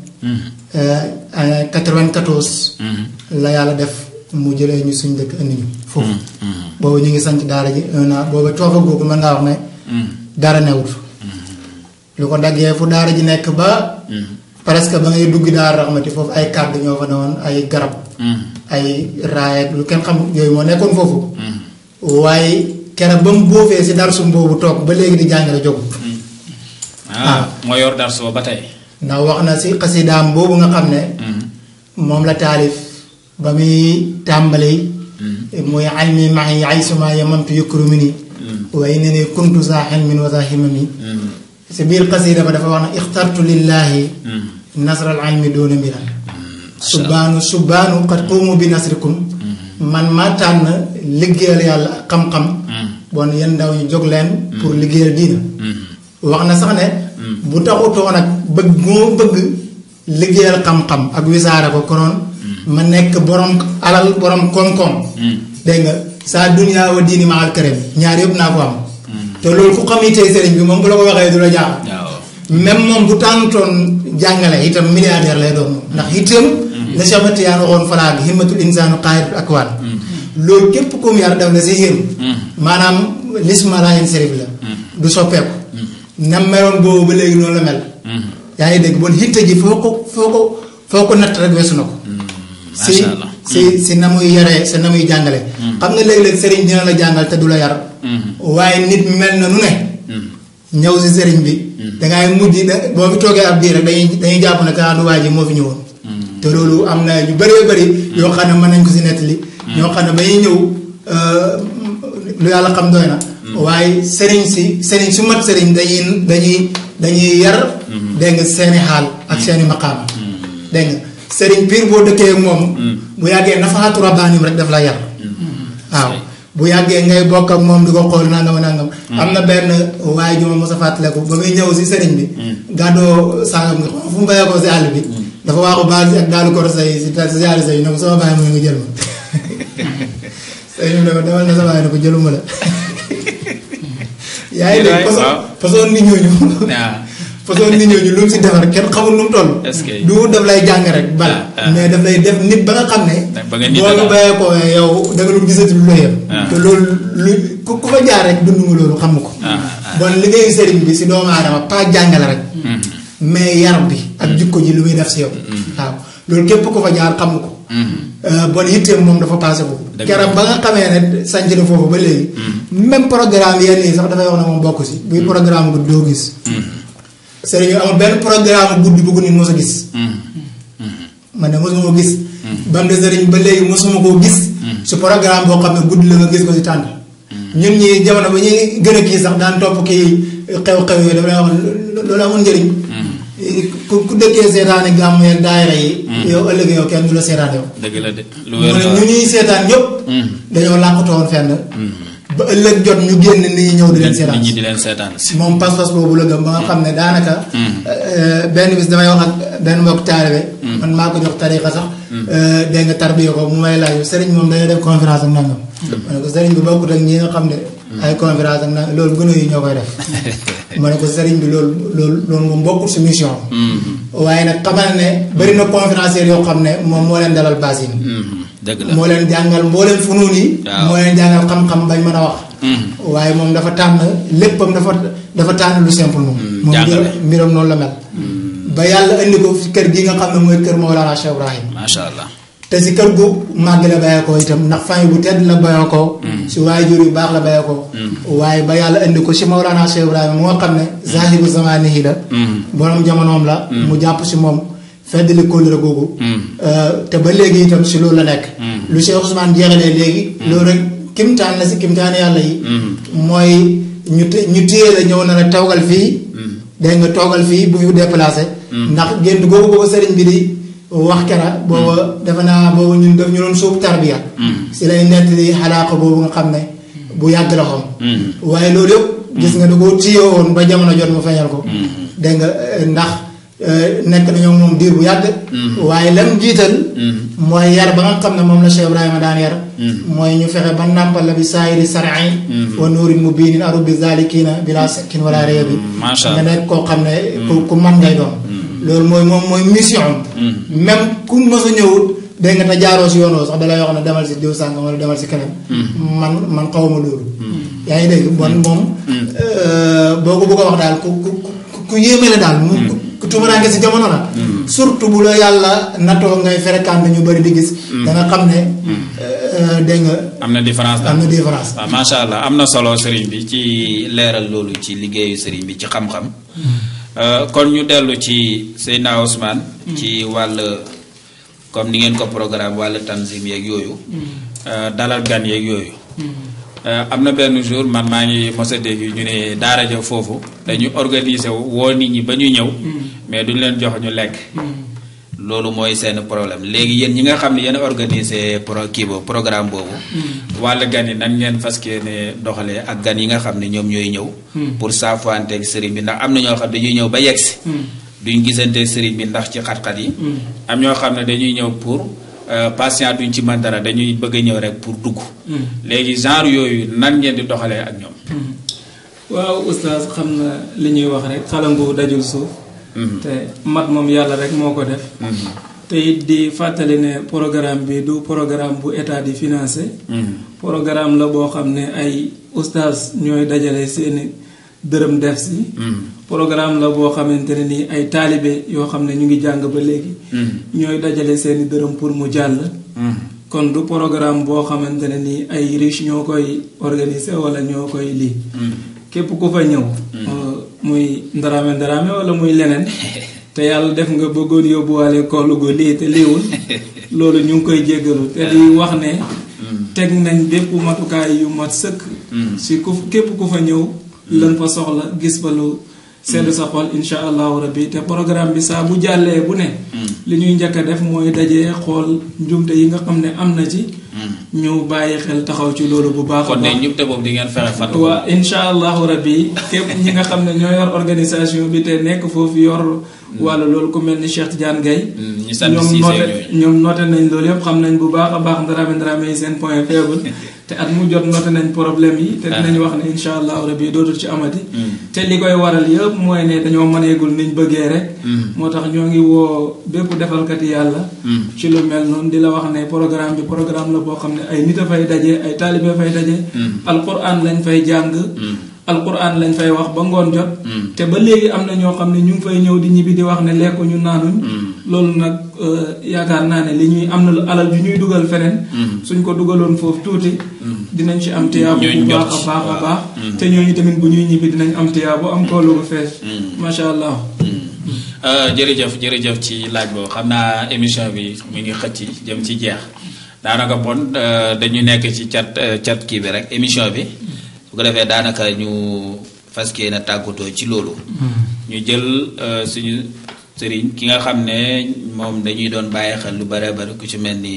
94 la yàlla def mu jëlee ñu suñ dëkk indi ñu foofu boobu ñu ngi sanc daara ji un an booba coofa googu mën ngaa wax ne dara newut lu ko daggee fu daara ji nekk ba presque ba ngay dugg daara raxmati foofu ay kàddu ñoo fa ne woon ay garab ay raayat lu kenn xam yooyu moo nekkoon foofu waaye keroog ba mu boofee si darsum boobu toog ba léegi di jàngale jógut ah moo yor dar soo ba tey ndax wax na si xasidaam boobu nga xam ne moom la taalif ba muy tàmbali muy almi maxi ay suma yamamtu yukru mi ni waaye ne ne kuntu saa xelmin wa saa himami si biir xasida ba dafa wax na ixtartu lillahi nasral almi doona mbiran subbaanu subbaanu qad quumu bi nasrikum man ma tànn liggéeyal yàlla ak xam-xam bon yéen ndaw ñu jóg leen pour liggéeyal diina wax na sax ne bu taxutoo nag bëgg moo bëgg liggéeyal xam-xam ak wisaare ko konoon ma nekk borom alal borom koom-koom dégg nga saa duniyaa wa diini ma al karim ñaar yëpp naa ko am te loolu ku xam itee sëriñ bi moom bu la ko waxee du la jaaxal même moom bu tànnutoon jàngale itam milliardaire lay doon moom ndax itam la Chamatiyaan waxoon falaag himmatul insaanu qaayidul akwaan loolu képp kum yar def la si him maanaam lisma laayen sérif la du soppeeku nam meloon boobu ba léegi noonu la mel yaa ngi dégg bon hitte ji foo ko foo ko foo ko natt rek weesu na ko si si si na muy yaree sa na muy jàngale xam nga léeg-léeg sëriñ dina la jàngal te du la yar waaye nit mel na nu ne ñëw si sëriñ bi dangay mujj da boo fi toogee ab biir rek dañuy dañuy jàpp ne kaa du waa ji moo fi ñëwoon te loolu am na ñu bëree bëri yoo xam ne mën nañ ko si nettali ñoo xam ne ba ñuy ñëw lu yàlla xam doy na waaye sëriñ si sëriñ su mat sëriñ dañuy dañuy dañuy yar dégg nga seeni xaal ak seeni maqaama dégg nga sëriñ piir boo dëkkee moom bu yàggee nafaatu rabbaanim rek daf la yar waaw bu yàggee ngay bokk ak moom di ko xool nangam nangam am na benn waaye ju ma mos a fàttaliku ba muy ñëw si sëriñ bi gàddoo sangam nga fu mu bayee ko si àll bi dafa waaxu baal si ak daalu koro say si siyaari say ne ko sama bàyyi mooy nga jël ma sëriñ bi ne ko demal na sa bàyyi ne ko jëluma la yaa ngi dégg façon façon nit ñooñu façon nit ñooñu lu mu si defar kenn xamul nu mu toll. Est-ce que- du daf lay jàng rek bala. Ah, ah. mais daf lay def nit ba nga xam ne. ba nga nit boo a ñu daal. bayee ko yow da nga lu gisati lu la yem. Ah. te loolu lu ku ku fa jaar rek dund nga loolu xam ko. Ah, ah. bon liggéeyu sëriñ bi si doomu aadama pas jàngale rek. Mhm. mais yar bi ak jikko ji lu muy def si yow. waaw loolu képp ku fa jaar xam ko. Mhm. Euh, bon yitteem moom dafa passé boobu. Dëgg la. keroog ba nga xamee ne sànc na foofu ba léegi. même programme yenn yi sax dafay wax ne moom bokk si. buy programme guddi doo gis. sëriñ bi amul benn programme guddi bu ko nit mos a gis. man de mosuma ko gis. ba mu des sëriñ ba léegi mosuma koo gis. su programme boo xam ne guddi la nga gis ko si tànn. ñun ñi jamono ba ñuy gën a kii sax daan topp kii xew-xew yooyu dafa lay wax ne loolu amul njëriñ. ku ku dëkkee seetaani gàmmu yeeg daayira yi. yow ëllëg yow kenn du la seetaan yow. dëgg la de lu mu wér ne la ñu ñuy seetaan ñëpp. dañoo làqatoon fenn. ba ëllëg jot ñu génn nit ñi ñëw di leen seetaan. nit ñi di leen seetaan si moom pas-pas boobu la gëm ba nga xam ne daanaka. euh, benn bis damay wax ak benn mbokk taalibe. man maa ko jox tariqa sax. euh, dégg nga tarbiya ko mu may laaj sëriñ moom dañuy def conférence ak nangam. ma ne ko sëriñ bi bokkut ak ñi nga xam ne. ay conférence ak nangam loolu gën a yi ñoo koy def. ma ne ko sëriñ bi loolu loolu loolu moom bokkut si mission. waaye nag xamal ne bëri na conférencier yoo xam ne moom moo leen dalal baas yi. Mhm. dëgg la moo leen jàngal mbooleem funuun yi. Waaw. moo leen jàngal xam-xam bañ mën a wax. Mhm. waaye moom dafa tànn léppam dafa dafa tànn lu simple moom. moom jàngale. mbiram mbiram noonu la mel. ba yàlla indi ko fi kër gi nga xam ne mooy kër Mawlana Cheikh Ibrahim. macha allah te si kër gu màgg la bayee ko itam ndax famille bu tedd la bayee ko. si waajur yu baax la bayee ko. waaye ba yàlla indi ko si Mawlana Cheikh Ibrahim moo xam ne zahiru zamanihi la. borom jamonoom la. mu jàpp si moom feddali kóllëre googu. Euh, te ba léegi itam si loolu la nekk. lu Cheikh Ousmane jeexalee léegi. loolu rek kimtaan la si kimtaan yàlla yi. mooy ñu te ñu téye la ñëw na la toogal fii. dégg nga toogal fii bu fi déplacé. ndax gént googu booba sëriñ bi di wax kera booba defe naa booba ñun daf ñu doon suub tarbiya. si lay nettali xalaaka boobu nga xam ne bu yàgg la xam. waaye loolu yëpp. gis nga da ko téye woon ba jamono jot mu feeñal ko. dégg nga eh, ndax eh, nekk nañoo moom diir bu yàgg. waaye lam jiital. mooy yar ba nga xam ne moom la Cheikh Ibrahima daan yar. mooy ñu fexe ba nàmpal la bi saayiri sar'i wa nuurin mubiinin aru bi zalikina bila sakkin wala réebi. macha nga allah nekk koo xam ne. ku ku man ngay doon. loolu mooy moom mooy mission am. même ku mës a ñëwut dégg nga te jaaroo si yoonoo sax dalay wax ne demal si diw sàngam wala demal si keneen. man man xawma loolu. yaa ngi dégg bon moom. euh, boo ko bëgg a wax daal ku ku ku ku yéeme la daal. mu ku ku tumuraanke si jamono la. surtout bu la yàlla natoo ngay fréquenté ñu bëri di gis. da nga xam ne. euh, dégg nga am na différence daal am na différence. waaw macha allah am na solo sëriñ bi ci leeral loolu ci liggéeyu sëriñ bi ci xam-xam Euh, kon ñu dellu ci Seydina Ousmane ci wàll comme ni ngeen ko programme wàll tanzim yeeg yooyu euh, dalal gan yeeg yooyu Euh, am na benn jour man maa ngi mos a dégg ñu ne daara ja foofu dañu organiser wu woo nit ñi ba ñu ñëw mais duñ leen jox ñu lekk loolu mooy seen problème léegi yéen ñi nga xam ne yéen a organisé pro kii boobu programme boobu wàll gan yi nan ngeen fas yéene doxalee ak gan yi nga xam ne ñoom ñooy ñëw pour saafuwanteeg sëriñ bi ndax am na ñoo xam dañuy ñëw ba yegsi duñ gisante sëriñ bi ndax ci xat-xat yi am ñoo xam ne dañuy ñëw pour euh, patient duñ ci mën dara dañuy bëgg a ñëw rek pour dugg léegi genre yooyu nan ngeen di doxalee ak ñoom waaw oustaz xam na li ñuy wax rek xalangu dajul suuf te mat moom yàlla rek moo ko def te it di fàttali ne programme bi du programme bu état di financé programme la boo xam ne ay oustaz ñooy dajale seeni dërëm def si programme la boo xamante ne nii ay taalibe yoo xam ne ñu ngi jàng ba léegi ñooy dajale seeni dërëm pour mu jàll kon du programme boo xamante ne nii ay riche ñoo koy organiser wala ñoo koy lii képp ku fa ñëw euh, muy ndaraame ndaraame wala muy leneen te yàlla def nga bëggoon yóbbuwaale koolu gu lii te liiwul loolu ñu ngi koy jéggalu te di wax ne teg nañ bépp matukaay yu mat sëkk si ku képp ku fa ñëw lan fa soxla gis fa lu sedd sa xol insha allahu rabbi te programme bi saa bu jàllee bu ne li ñuy njëkk a def mooy dajee xool njumte yi nga xam ne am na ci ñu bàyyi xel taxaw ci loolu bu baax a kon de baax ñëpp te boobu di ngeen fexe fàttu waa insha allahu rabbi képp ñi nga xam ne ñoo yor organisation bi te nekk foofu yor wàllu loolu ku mel ni Cheikh Tidiane Gaye ñi sant ñoom Cissé noté ñooyu ñoom noté nañ loolu yëpp xam nañ bu baax a baax ndaraame ndaraame yi seen point faible te at mu jot noté nañ problème yi te dinañ wax ne insha allahu rabi dootul ci amati te li koy waral yëpp mooy ne dañoo mëneegul niñ bëggee rek moo tax ñoo ngi woo bépp defalkati yàlla ci lu mel noonu di la wax ne programme bi programme la boo xam ne ay nit a fay daje ay taalibe fay daje alquran lañ fay jàng alquran lañ fay wax ba ngoon jot te ba léegi am na ñoo xam ne ñu ngi fay ñëw di ñibbi di wax ne lekku ñu naanuñ loolu nag yaakaar naa ne li ñuy am na alal ju ñuy dugal feneen suñ ko dugaloon foofu tuuti dinañ ci am tiyaabu bu baax a baax a baax te ñooñu tamit bu ñuy ñibbi dinañ am tiyaabu am koolu bu fees macha allah jërëjëf jërëjëf ci laaj boobu xam naa émission bi mu ngi xëcc jëm ci jeex daanaka bon dañu nekk ci cat cat kii bi rek émission bi su ko defee daanaka ñu fas yéene tàggatoo ci loolu. ñu jël suñu sëriñ ki nga xam ne moom dañuy doon bàyyi xel lu bare bari ku ci mel ni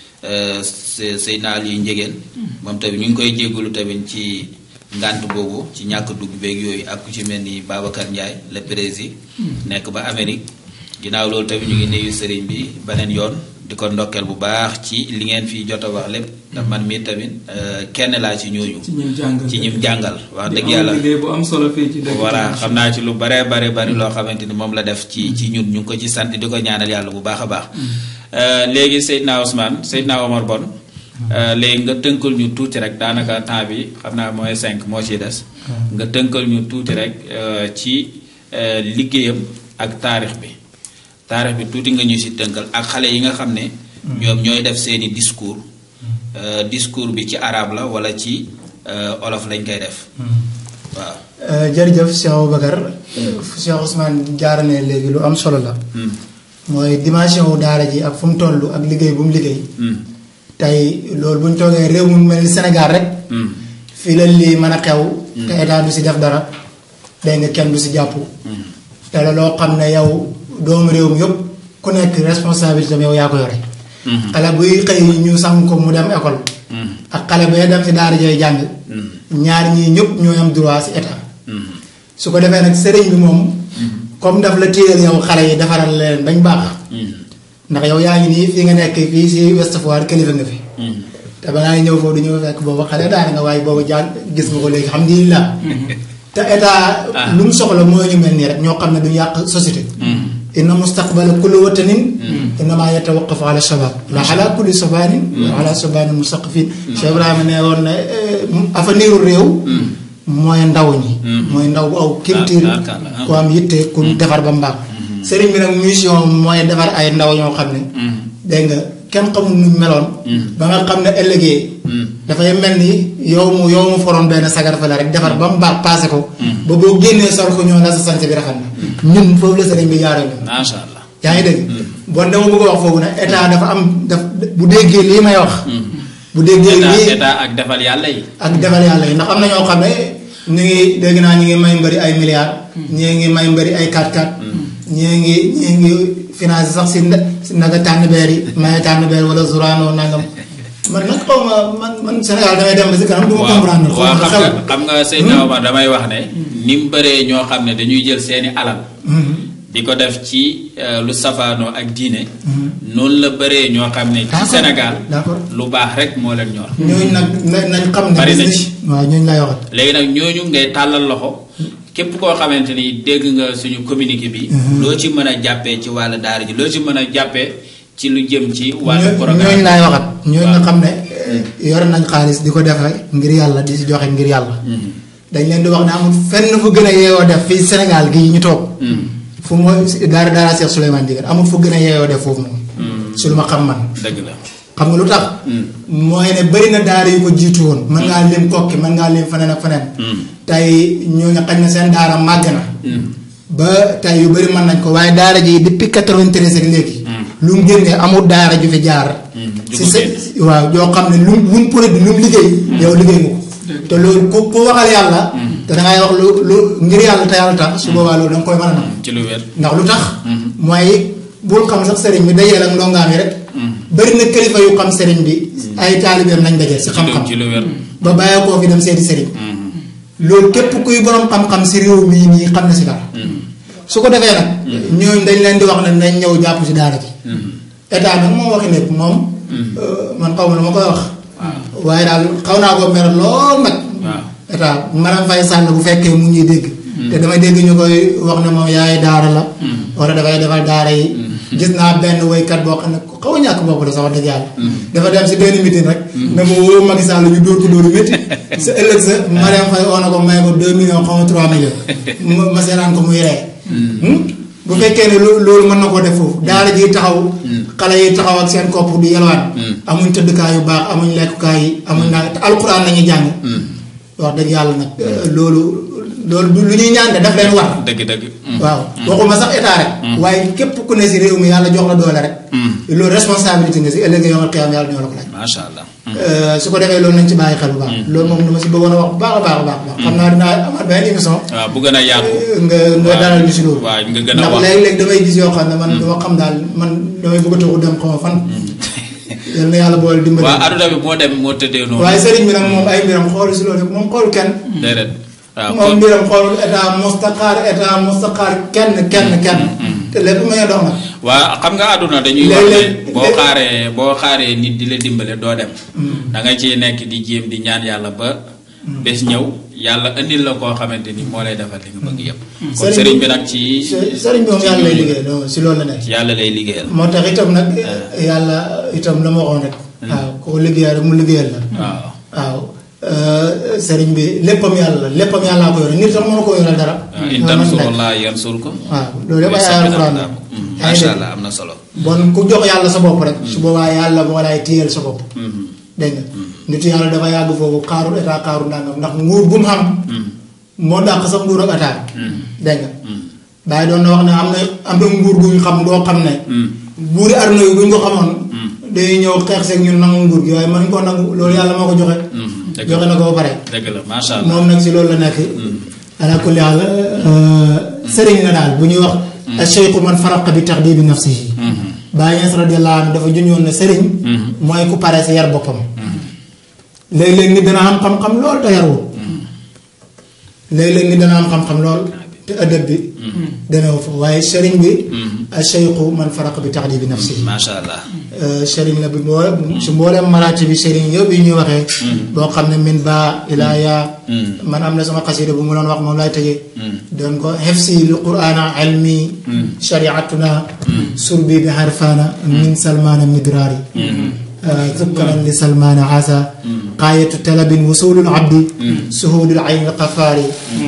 Seydina Aliou Njegéen moom tamit ñu ngi koy jéggalu tamit ci ngànt boobu ci ñàkk dugg beeg yooyu ak ku ci mel ni Babacar Ndiaye le président nekk ba Amérique ginnaaw loolu tamit ñu ngi nuyu sëriñ bi beneen yoon. di ko ndokkeel bu baax ci li ngeen fi jot a wax lépp ndax man mii tamit kenn laa ci ñooñu. ci ñim jàngal ci ñim jàngal. wax dëgg yàlla liggéey bu am solo fii ci dëkk voilà xam naa ci lu bare bare bari loo xamante ni moom la def ci ci ñun ñu ngi ko ci sant di ko ñaanal yàlla bu baax a baax. léegi Seydina Ousmane Seydina Omar Bon. léegi nga tënkal ñu tuuti rek daanaka temps bi xam naa mooy cinq moo ciy des. nga tënkal ñu tuuti rek ci liggéeyam ak taarix bi. taarix bi tuuti nga ñu si tënkal ak xale yi nga xam ne. ñoom ñooy def seeni discours. discours bi ci arabe la wala ci olof lañ koy def. waaw. jërëjëf Cheikh Aboubacar. Cheikh Ousmane jaarane léegi lu am solo la. mooy dimension wu daara ji ak fu mu toll ak liggéey bu mu liggéey. tey loolu bu ñu toogee réew mu mel ni Sénégal rek. fii la lii mën a xew. te état du si def dara. dégg nga kenn du si jàpp. te la loo xam ne yow. doomu réew mi yëpp ku nekk responsabilité am yow yaa ko yore. xale buy xëy ñu sang ko mu dem école. ak xale bay dem si daara jooy jàng. ñaar ñii ñëpp ñoo am droit si état. su ko defee nag sëriñ bi moom. comme daf la téyel yow xale yi defaral leen bañ baax. ndax yow yaa ngi nii fii nga nekk fii si Ouest Foire kilifa nga fi. te ba ngaa ñëw foofu du ñëw fekk boobu xale daara nga waaye boobu jàng gis nga ko léegi alhamdulilah. te état lu mu soxla mooy ñu mel nii rek ñoo xam ne du yàq société. inna mustaqbala kulli watanin innama yatawaqqafu ala shabab la ala kulli sabanin wa ala sabanin mustaqfin Cheikh Ibrahima ne woon ne avenir u réew mooy ndaw ñi mooy ndaw bu aw culture ku am yitte ku defar ba mbaax sëriñ bi nag mission mooy defar ay ndaw ñoo xam ne dégg nga kenn xamul nuñ meloon ba nga xam ne ëllëgee dafay mel ni yow mu yow mu foroon benn sagar fa la rek defar ba mu baax paase ko ba boo génnee sor ko ñoo la sa sant bi rafet na ñun foofu la sëriñ bi jaaree ñun macha allah yaa ngi dégg bon dama bëgg a wax foofu ne état dafa am daf bu déggee lii may wax bu déggee lii état ak defal yàlla yi ak defal yàlla yi ndax am na ñoo xam ne ñu ngi dégg naa ñu ngi may mbëri ay milliards ñii ngi may mbëri ay 4-4 ñii ngi ñii ngi financé sax si si naga tànn beer yi maye tànn beer wala zurano nangam man nag xaw ma man man Sénégal damay dem ba si kanam du ma comprendre waaw xam nga xam nga Seydina Omar damay wax ne ni mu bëree ñoo xam ne dañuy jël seeni alal di ko def ci lu safaanoo ak diine noonu la bëree ñoo xam ne ci Sénégal lu baax rek moo leen ñor ñooñu nag nañ xam ne bari na ci waaw ñooñu lay waxat léegi nag ñooñu ngay tàllal loxo képp koo xamante ni dégg nga suñu communiqué bi loo ci mën a jàppee ci wàllu daara ji loo ci mën a jàppee ci lu jëm ci wàllu programme ñooñu laay waxat ñooñu nga xam ne yore nañ xaalis di ko defee ngir yàlla di si joxe ngir yàlla dañ leen di wax ne amul fenn fu gën a yeewoo def fii Sénégal gii ñu toog fu mooy daara daara Cheikh Souleymane Ndieguène amul fu gën a yeewoo def foofu moom su lu ma xam man dëgg la xam nga lu tax mooy ne bëri na daara yu ko jiitu woon mën ngaa lim kokki mën ngaa lim feneen ak feneen tey ñooñu xañ na seen daara màgg na ba tey yu bëri mën nañ ko waaye daara ji depuis 93 ak léegi lu mu génnee amul daara ju fi jaar si sa waaw yoo xam ne lu lu mu produit lu mu liggéey yow liggéey nga ko te loolu ku ku waxal yàlla te dangay wax lu lu ngir yàlla te yàlla tax su boobaa loolu da nga koy mën a nam ci lu wér ndax lu tax mooy bul xam sax sëriñ bi dajeel ak ndongaam yi rek bëri na kilifa yu xam sëriñ bi ay taalibeem nañ dajeel si xam-xam ci lu wér ba bàyyee koo fi dem seeti sëriñ loolu képp kuy borom xam-xam si réew mii nii xam na si dara su ko defee nag ñooñu dañ leen di wax ne nañ ñëw jàpp si daara ji état nag moo waxi nekk moom man xaw ma lu ma koy wax waaye daal xaw naa ko mer lool nag waaw état Marème Faye Sall bu fekkee mu ñuy dégg te damay dégg ñu koy wax ne moom yaay daara la wala dafay defal daara yi gis naa benn woykat boo xam ne ku xaw a ñàkk bopp la sax wax dëgg yàlla dafa dem si benn meeting rek ne ma woo Macky Sall ñu dóor ko dóoru métti sa ëllëg sa Marème Faye oo na ko may ko deux millions xaw ma trois millions ma ma seetaan ko muy ree bu fekkee ne loo- loolu mën na koo def foofu daara ji taxaw xale yi taxaw ak seen kopp di yelwaan amuñ tëddkaay yu baax amuñ lekkukaay yi amuñ naa te alxuraan la ñuy jàng wax dëgg yàlla nag loolu loolu du lu ñuy ñaan de daf leen war dëgg dëgg waaw waxuma sax état rek waaye képp ku ne si réew mi yàlla jox la doole rek loolu responsabilité nga si ëllëg yomal xiyam yàlla ñoo la ko laaj macha allah su ko defee loolu nañ ci bàyyi xel bu baax loolu moom dama si bëggoon a wax bu baax a baax a baax xam naa dinaa amaat benn émission waaw bu gën a yaatu. nga nga dalal ñu si loolu. waaw nga gën a ndax wax léeg-léeg damay gis yoo xam ne man dama xam daal man damay bëgg a toog dem xaw ma fan. yal na yàlla boole dimbali. waaw aduna bi moo dem moo tëddee noonu. waaye sëriñ bi nag moom ay mbiram xool si loolu moom xool kenn. déedéet waaw moom kon mbiram xool état mustaqaar état mustaqaar kenn kenn kenn. te lépp may dox nag. waa xam nga àdduna dañuy wax ne Léeg-léeg- boo xaaree boo xaaree nit di la dimbale doo dem da nga ciy nekk di jéem di ñaan yàlla ba bés ñëw yàlla indil la koo xamante ni moo lay defal li nga bëgg yëpp kon sëriñ bi nag ci së- sëriñ bi moom yàlla lay liggéey non si loolu la nekk. ci yàlla lay liggéeyal moo tax itam nag yàlla itam la ma waxoon rek. waaw koo liggéeyal rek mu liggéeyal la. waaw waaw sëriñ bi léppam yàlla la léppam yàllaa ko yore nit sax mënu ko yore dara. waaw in loolu man nekk. tansurullah yansurkum waaw loolu yëpp ay ay alxuraan la. yaa ngi macha dégg. allah am na solo bon ku jox yàlla sa bopp rek. su boobaa yàlla moo lay téyel sa bopp. dégg nga nit yàlla dafa yàgg foofu xaarul état xaarul ndàngam ndax nguur bu mu xam. moo dàq sax nguur ak état. dégg nga. bàyyi doon na wax ne am na am na nguur gu ñu xam doo xam ne. buuri arna yi bu ñu ko xamoon. dañuy ñëw xeex seeg ñun nangu nguur gi waaye mën ko nangu loolu yàlla moo ko joxe. dëgg joxe na ko ba pare. dëgg la macha allah moom nag si loolu la nekk. ala kulli haal sëriñ la daal bu ñuy wax. acheikhu man faraqa bi taxdibi nafsihi. Baay Ñas radiyallahu anhu dafa junjoon ne sëriñ. mooy ku pare si yar boppam. léeg-léeg nit dana am xam-xam lool te yarul. léeg-léeg nit dana am xam-xam lool te ëddëb bi. demeewul fa waaye sëriñ bi. acheikhu man faraqa bi taxdibi nafsihi. macha allah sëriñ la bi mboolem su mboolem maraati bi sëriñ yëpp yi ñuy waxee. boo xam ne min baa ilaa yaa. man am na sama xasida bu mu doon wax moom laay tëjee. doon ko xefsi li quraana ilmi. shariatuna. surbi bi harfaana. min salmaana midraari. sukkaran li salmaana asa. qaayatu talabin wusulul abdi. suhudul ayni qafaari.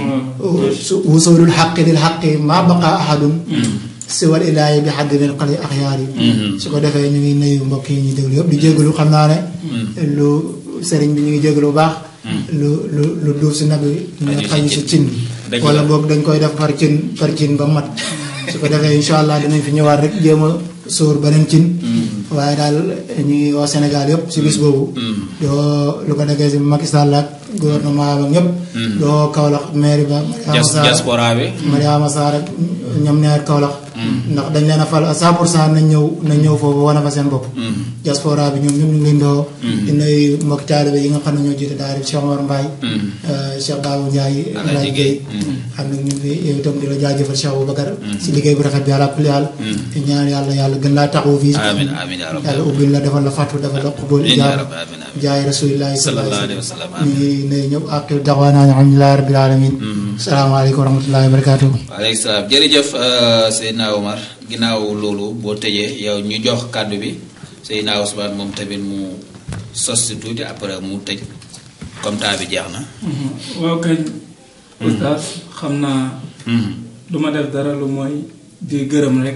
wusulul xaqi lil xaqi maa baqa ahadun. siwal ilaahi bi xaddi leen xale axyaar yi su ko defee ñu ngi nuyu mbokk yi ñuy déglu yëpp di jégalu xam naa ne lu sëriñ bi ñu ngi jégalu bu baax lu lu lu duuf si nag yi ñu xayu si cin Dëgg wala la. boog dañ koy def par cin par cin ba mat su ko defee incha allah dinañ fi ñëwaat rek jéem a sóor beneen cin waaye daal ñu ngi woo Sénégal yëpp si bis boobu doo lu ko nekkee si Macky Sall ak gouvernement ba ñëpp doo Kaolack mairie ba Mariama Dias- Sarr diaspora bi Mariama Sarr ak ñoom ñaar Kaolack ndax dañ leen a fal à 100 pour cent nañ ñëw nañ ñëw foofu wane fa seen bopp diaspora bi ñoom ñoom ñu ngi leen doo di nuyu mbokki taalibe yi nga xam ne ñoo jiite daara Cheikh Omar Mbaye Cheikh Babou Ndiaye Alaaji Alaaji Guèye. Guèye xam ne ñu ngi yow itam di la jaajëfal Cheikh Aboubacar si liggéey bu rafet bi àla kulli haal di ñaan yàlla yàlla gën laa taxawu fii amin amin ya rabbi yàlla ubbil la defal la fàttu defal la xubul Amiin ya ijaab rabbi, amiin, amiin. jaay rasulillahi sallallahu alayhi wa sallam ñu ngi nuyu ñëpp ak daxwaanaa alhamdulillahi rabbil alamin asalaamaaleykum wa rahmatullahi wa barakatuh waaleykum salaam jërëjëf euh, Seydina Omar ginnaaw loolu boo tëjee yow ñu jox kàddu bi Seydina Ousmane moom tamit mu sos si tuuti après mu tëj comme temps bi jeex na. waaw kañ oustaz xam naa du ma def dara lu mooy di gërëm rek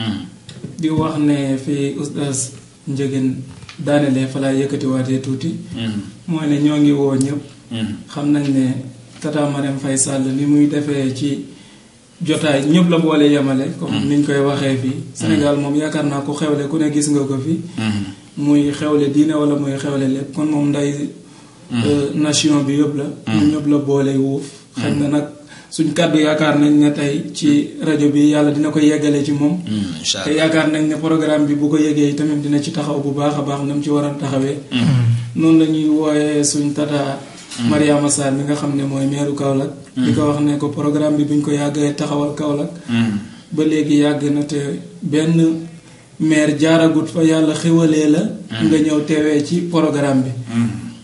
di wax ne fii oustaz njëgën daanelee fa laa yëkkatiwaatee tuuti mooy ne ñoo ngi woo ñëpp xam nañ ne tata Marème Faye Sall ni muy defee ci jotaay ñëpp la boole yemale comme niñ koy waxee fii Sénégal moom yaakaar naa ko xewle ku ne gis nga ko fi muy xewle diine wala muy xewle lépp kon moom nday euh, nation bi yëpp la ñun ñëpp la boole wuuf xëy na nag suñ kàddu yaakaar nañ ne tey ci rajo bi yàlla dina ko yeggale ci moom incha te allah yaakaar nañ ne programme bi bu ko yëgee tamit dina ci taxaw bu baax a baax na mu ci war a taxawee noonu la ñuy wooyee suñ tata Mariama Sarr mi nga xam ne mooy meeru Kaolack di ko wax ne ko programme bi buñ ko yàggee taxawal Kaolack ba léegi yàgg na te benn maire jaaragut fa yàlla xéwalee la nga ñëw teewee ci programme bi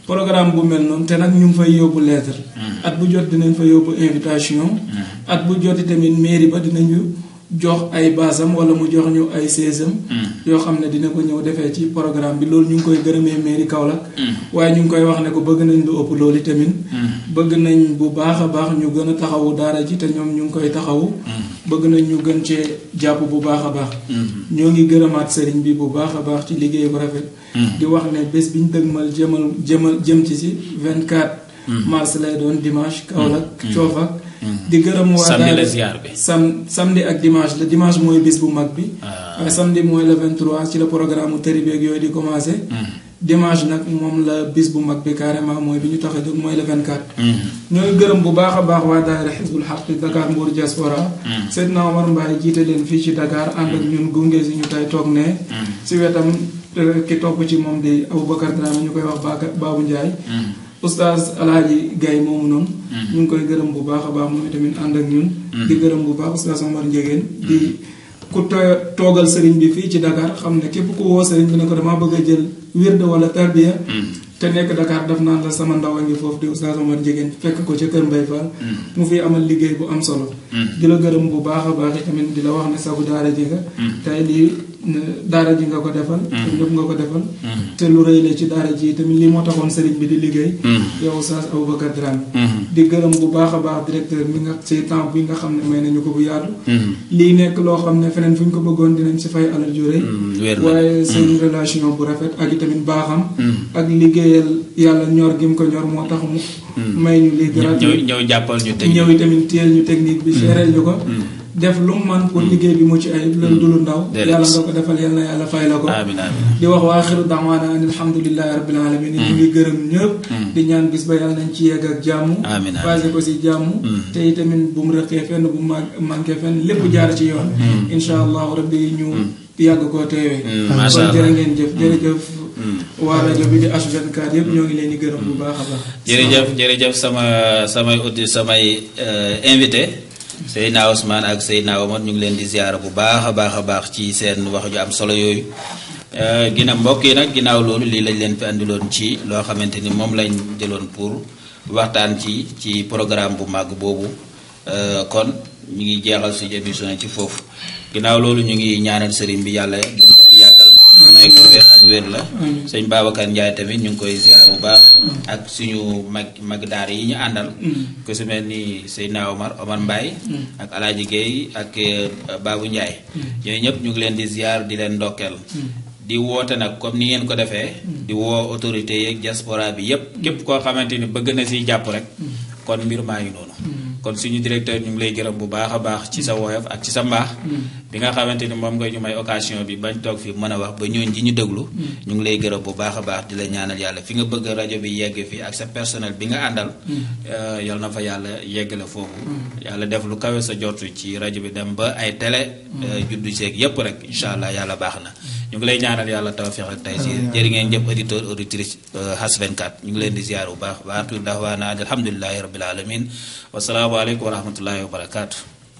programme bu mel noonu te nag ñu ngi fay yóbbu lettre at bu jot dinañ fa yóbbu invitation at bu joti tamit mairie ba dinañu jox ay basam wala mu jox ñu ay seesam yoo xam ne dina ko ñëw defee ci programme bi loolu ñu ngi koy gërëmee mairie Kaolack waaye ñu ngi koy wax ne ko bëgg nañ lu ëpp loolu tamit bëgg nañ bu baax a baax ñu gën a taxawu daara ji te ñoom ñu ngi koy taxawu bëgg nañ ñu gën cee jàpp bu baax a baax ñoo ngi gërëmaat sëriñ bi bu baax a baax ci liggéey bu rafet di wax ne bés bi ñu dëgmal jëmal jëmal jëm ci si 24 mars lay doon dimanche Kaolack coofak di gërëm waa samedi la daara ziar bi sam samedi ak dimanche la dimanche mooy bis bu mag bi waaye samedi mooy le 23 ci la programme mu tëri beeg yooyu di commencé dimanche nag moom la bis bu mag bi carrément mooy bi ñu tax a jóg mooy le 24 ñooy gërëm bu baax a baax waa daayira xisbul xaq Dakar Mbour diaspora Seydina Omar Mbaye jiite leen fii ci Dakar ànd ak ñun gunge si ñu tey toog ne si wetam eh, ki topp ci moom di Aboubacar Dramé ñu koy wax Baka Babou Ndiaye oustaz alaaji Gaye moomu noonu ñu ngi koy gërëm bu baax a baax moom tamit ànd ak ñun di gërëm bu baax oustaz Omar Ndiégène di ku to- toogal sëriñ bi fii ci Dakar xam ne képp ku woo sëriñ bi ne ko damaa bëgg a jël wirde wala tarbiya te nekk Dakar daf naan la sama ndaw a ngi foofu di oustaz Omar Ndiégène fekk ko ca Kër Mbay Fall mu fi amal liggéey bu am solo di la gërëm bu baax a baax tamit di la wax ne sagu daara ji nga tey lii daara ji nga ko defal te ñëpp nga ko defal te lu rëy la ci daara ji tamit lii moo taxoon sëriñ bi di liggéey yow oustaz Aboubacar Dramé di gërëm bu baax a baax directeur mi nga ci temps bi nga xam ne may nañu ko bu yaatu lii nekk loo xam ne feneen fu ñu ko bëggoon dinañ si fay alal ju rëy wér na waaye seen relation bu rafet ak itamit baaxam ak liggéeyal yàlla ñor gi mu ko ñor moo tax mu may ñu lii ñëw gratuit ñëw jàppal ñu teg ñëw itamit téyel ñu technique bi seereel ñu ko def lu mu man pour liggéey bi mucc ayib loolu du lu ndaw Déedéet. yàlla nga ko defal yàlla na yàlla fay la ko amin amin di wax waa axiru daawaana an alhamdulilahi rabbil alamin ñu ngi gërëm ñëpp di ñaan bis ba yàlla nañ ci yegg ak jàmm Amiin, amiin. passé ko si jàmm te itamit bu mu rëqee fenn bu mu manqué fenn lépp jaar ci yoon insha allahu rabbi ñu yàgg koo teewee macha kon jërë allah ngeen jëf jërëjëf waa rajo bi di H24 yëpp ñoo ngi leen di gërëm bu baax a baax jërëjëf jërëjëf sama samay audi samay euh, invité Seydina Ousmane ak Seydina Omar ñu ngi leen di ziara bu baax a baax a baax ci seen wax ju am solo yooyu Euh, ginnaaw mbokk yi nag ginnaaw loolu lii lañ leen fi andiloon ci loo xamante ni moom lañ jëloon pour waxtaan ci ci programme bu màgg boobu Euh, kon ñu ngi jeexal suñu émission ci foofu ginnaaw loolu ñu ngi ñaanal sëriñ bi yàlla gën ko fi yàggal may ko wér ak wér la sëñ Babacar Ndiaye tamit ñu ngi koy ziar bu baax ak suñu mag mag daar yi ñu àndal ku si mel ni Seydina Omar Omar Mbaye ak Alaaji Guèye ak euh, Babou Ndiaye ñooñu ñëpp ñu ngi leen di ziar di leen ndokkeel di woote nag comme ni ngeen ko defee di woo autorité yeeg diaspora bi yépp képp koo xamante ni bëgg na siy jàpp rek kon mbir maa ngi noonu kon suñu directeur ñu ngi lay gërëm bu baax a baax ci sa woyof ak ci sa mbaax bi nga xamante ni moom nga ñu may occasion bi bañ toog fi mën a wax ba ñooñ ji ñu déglu ñu ngi lay gërëm bu baax a baax di la ñaanal yàlla fi nga bëgg rajo bi yegg fi ak sa personnel bi nga àndal euh, yal na fa yàlla yegg la foofu yàlla def lu kawe sa jotu ci rajo bi dem ba ay télé euh, juddu seeg yépp rek incha allah yàlla baax na ñu ngi lay ñaanal yàlla tawfiq ak taysir jërë ngeen jëf auditeur auditrice Has 24 ñu ngi leen di ziar bu baax waatu dahwaana alhamdulilahi rabbil alamin wasalaamu aleykum wa rahmatullahi wa barakaatu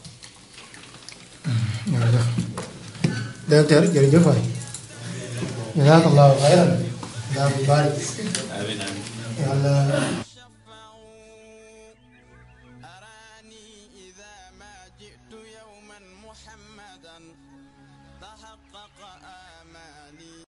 jërëjëf directeur jërëjëf waay jazakallahu xayran daa bu barik amin amin yàlla